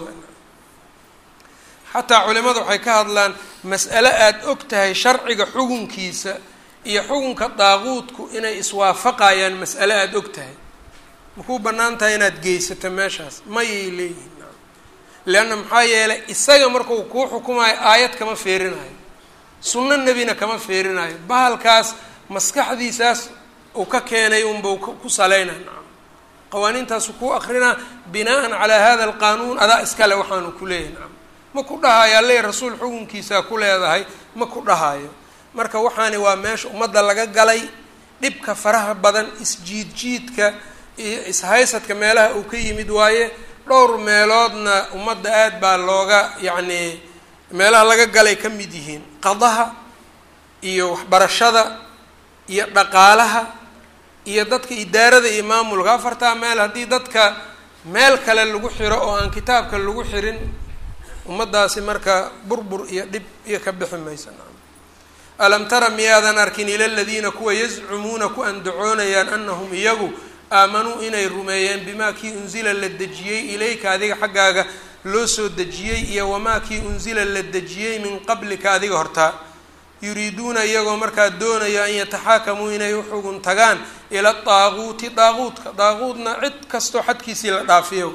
xataa culimadu waxay ka hadlaan mas'ale aada og tahay sharciga xukunkiisa iyo xukunka daaquudku inay iswaafaqayaan mas'ale aada og tahay makuu bannaan tahay inaad geysato meeshaas mayay leeyihin leanna maxaa yeelay isaga markuu kuu xukumayo aayad kama feerinayo sunno nebina kama feerinayo bahalkaas maskaxdiisaas uu ka keenay unbau ku saleynaa nacam qawaaniintaasu kuu akrinaa binaan calaa hada alqaanuun adaa iskale waxaanu ku leeyahay nacam ma ku dhahayo alle rasuul xukunkiisaa ku leedahay ma ku dhahayo marka waxaani waa meesha ummadda laga galay dhibka faraha badan isjiidjiidka iyo ishaysadka meelaha uu ka yimid waaye dhowr meeloodna ummadda aad baa looga yacni meelaha laga galay ka mid yihiin qadaha iyo waxbarashada iyo dhaqaalaha iyo dadka idaarada iyo maamulka afartaa meel haddii dadka meel kale lagu xiro oo aan kitaabka lagu xirin ummaddaasi marka burbur iyo dhib iyo ka bixi maysa alam tara miyaadan arkin ila ladiina kuwa yazcumuuna ku andacoonayaan anahum iyagu aamanuu inay rumeeyeen bimaa kii unsila la dejiyey ilayka adiga xaggaaga loo soo dejiyey iyo wamaa kii unsila la dejiyey min qablika adiga hortaa yuriiduuna iyagoo markaa doonaya an yataxaakamuu inay uxugun tagaan ila daaquuti daaquudka daaquudna cid kastoo xadkiisii la dhaafiyo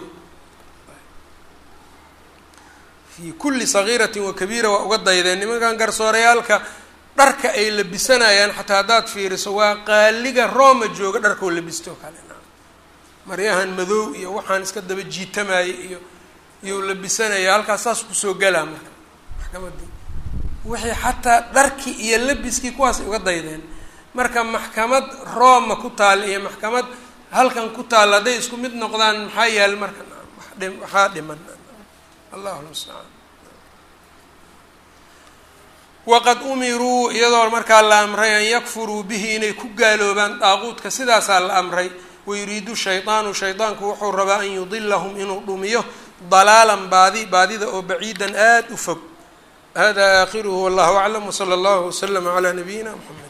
fii kulli sagiiratin wa kabiira waa uga daydeen nimankan garsoorayaalka dharka ay labisanayaan xataa haddaad fiiriso waa qaaliga rooma jooga dharkoo labisto kale maryahan madow iyo waxaan iska daba jiitamaya iyo iyou labisanaya halkaas saas kusoo galaa marka maxkamadii wixii xataa dharkii iyo labiskii kuwaasay uga daydeen marka maxkamad rooma ku taal iyo maxkamad halkan ku taal hadday isku mid noqdaan maxaa yaal marka waxaa dhiman allahu lmustacaan waqad umiruu iyadoo markaa la amray an yakfuruu bihi inay ku gaaloobaan daaquudka sidaasaa la amray wayuriidu shaydaanu shaydaanku wuxuu rabaa an yudilahum inuu dhumiyo dalaalan baadi baadida oo baciidan aada u fog hada aakhiruhu wallahu aclam wsala allahu waslama calaa nabiyina mxamed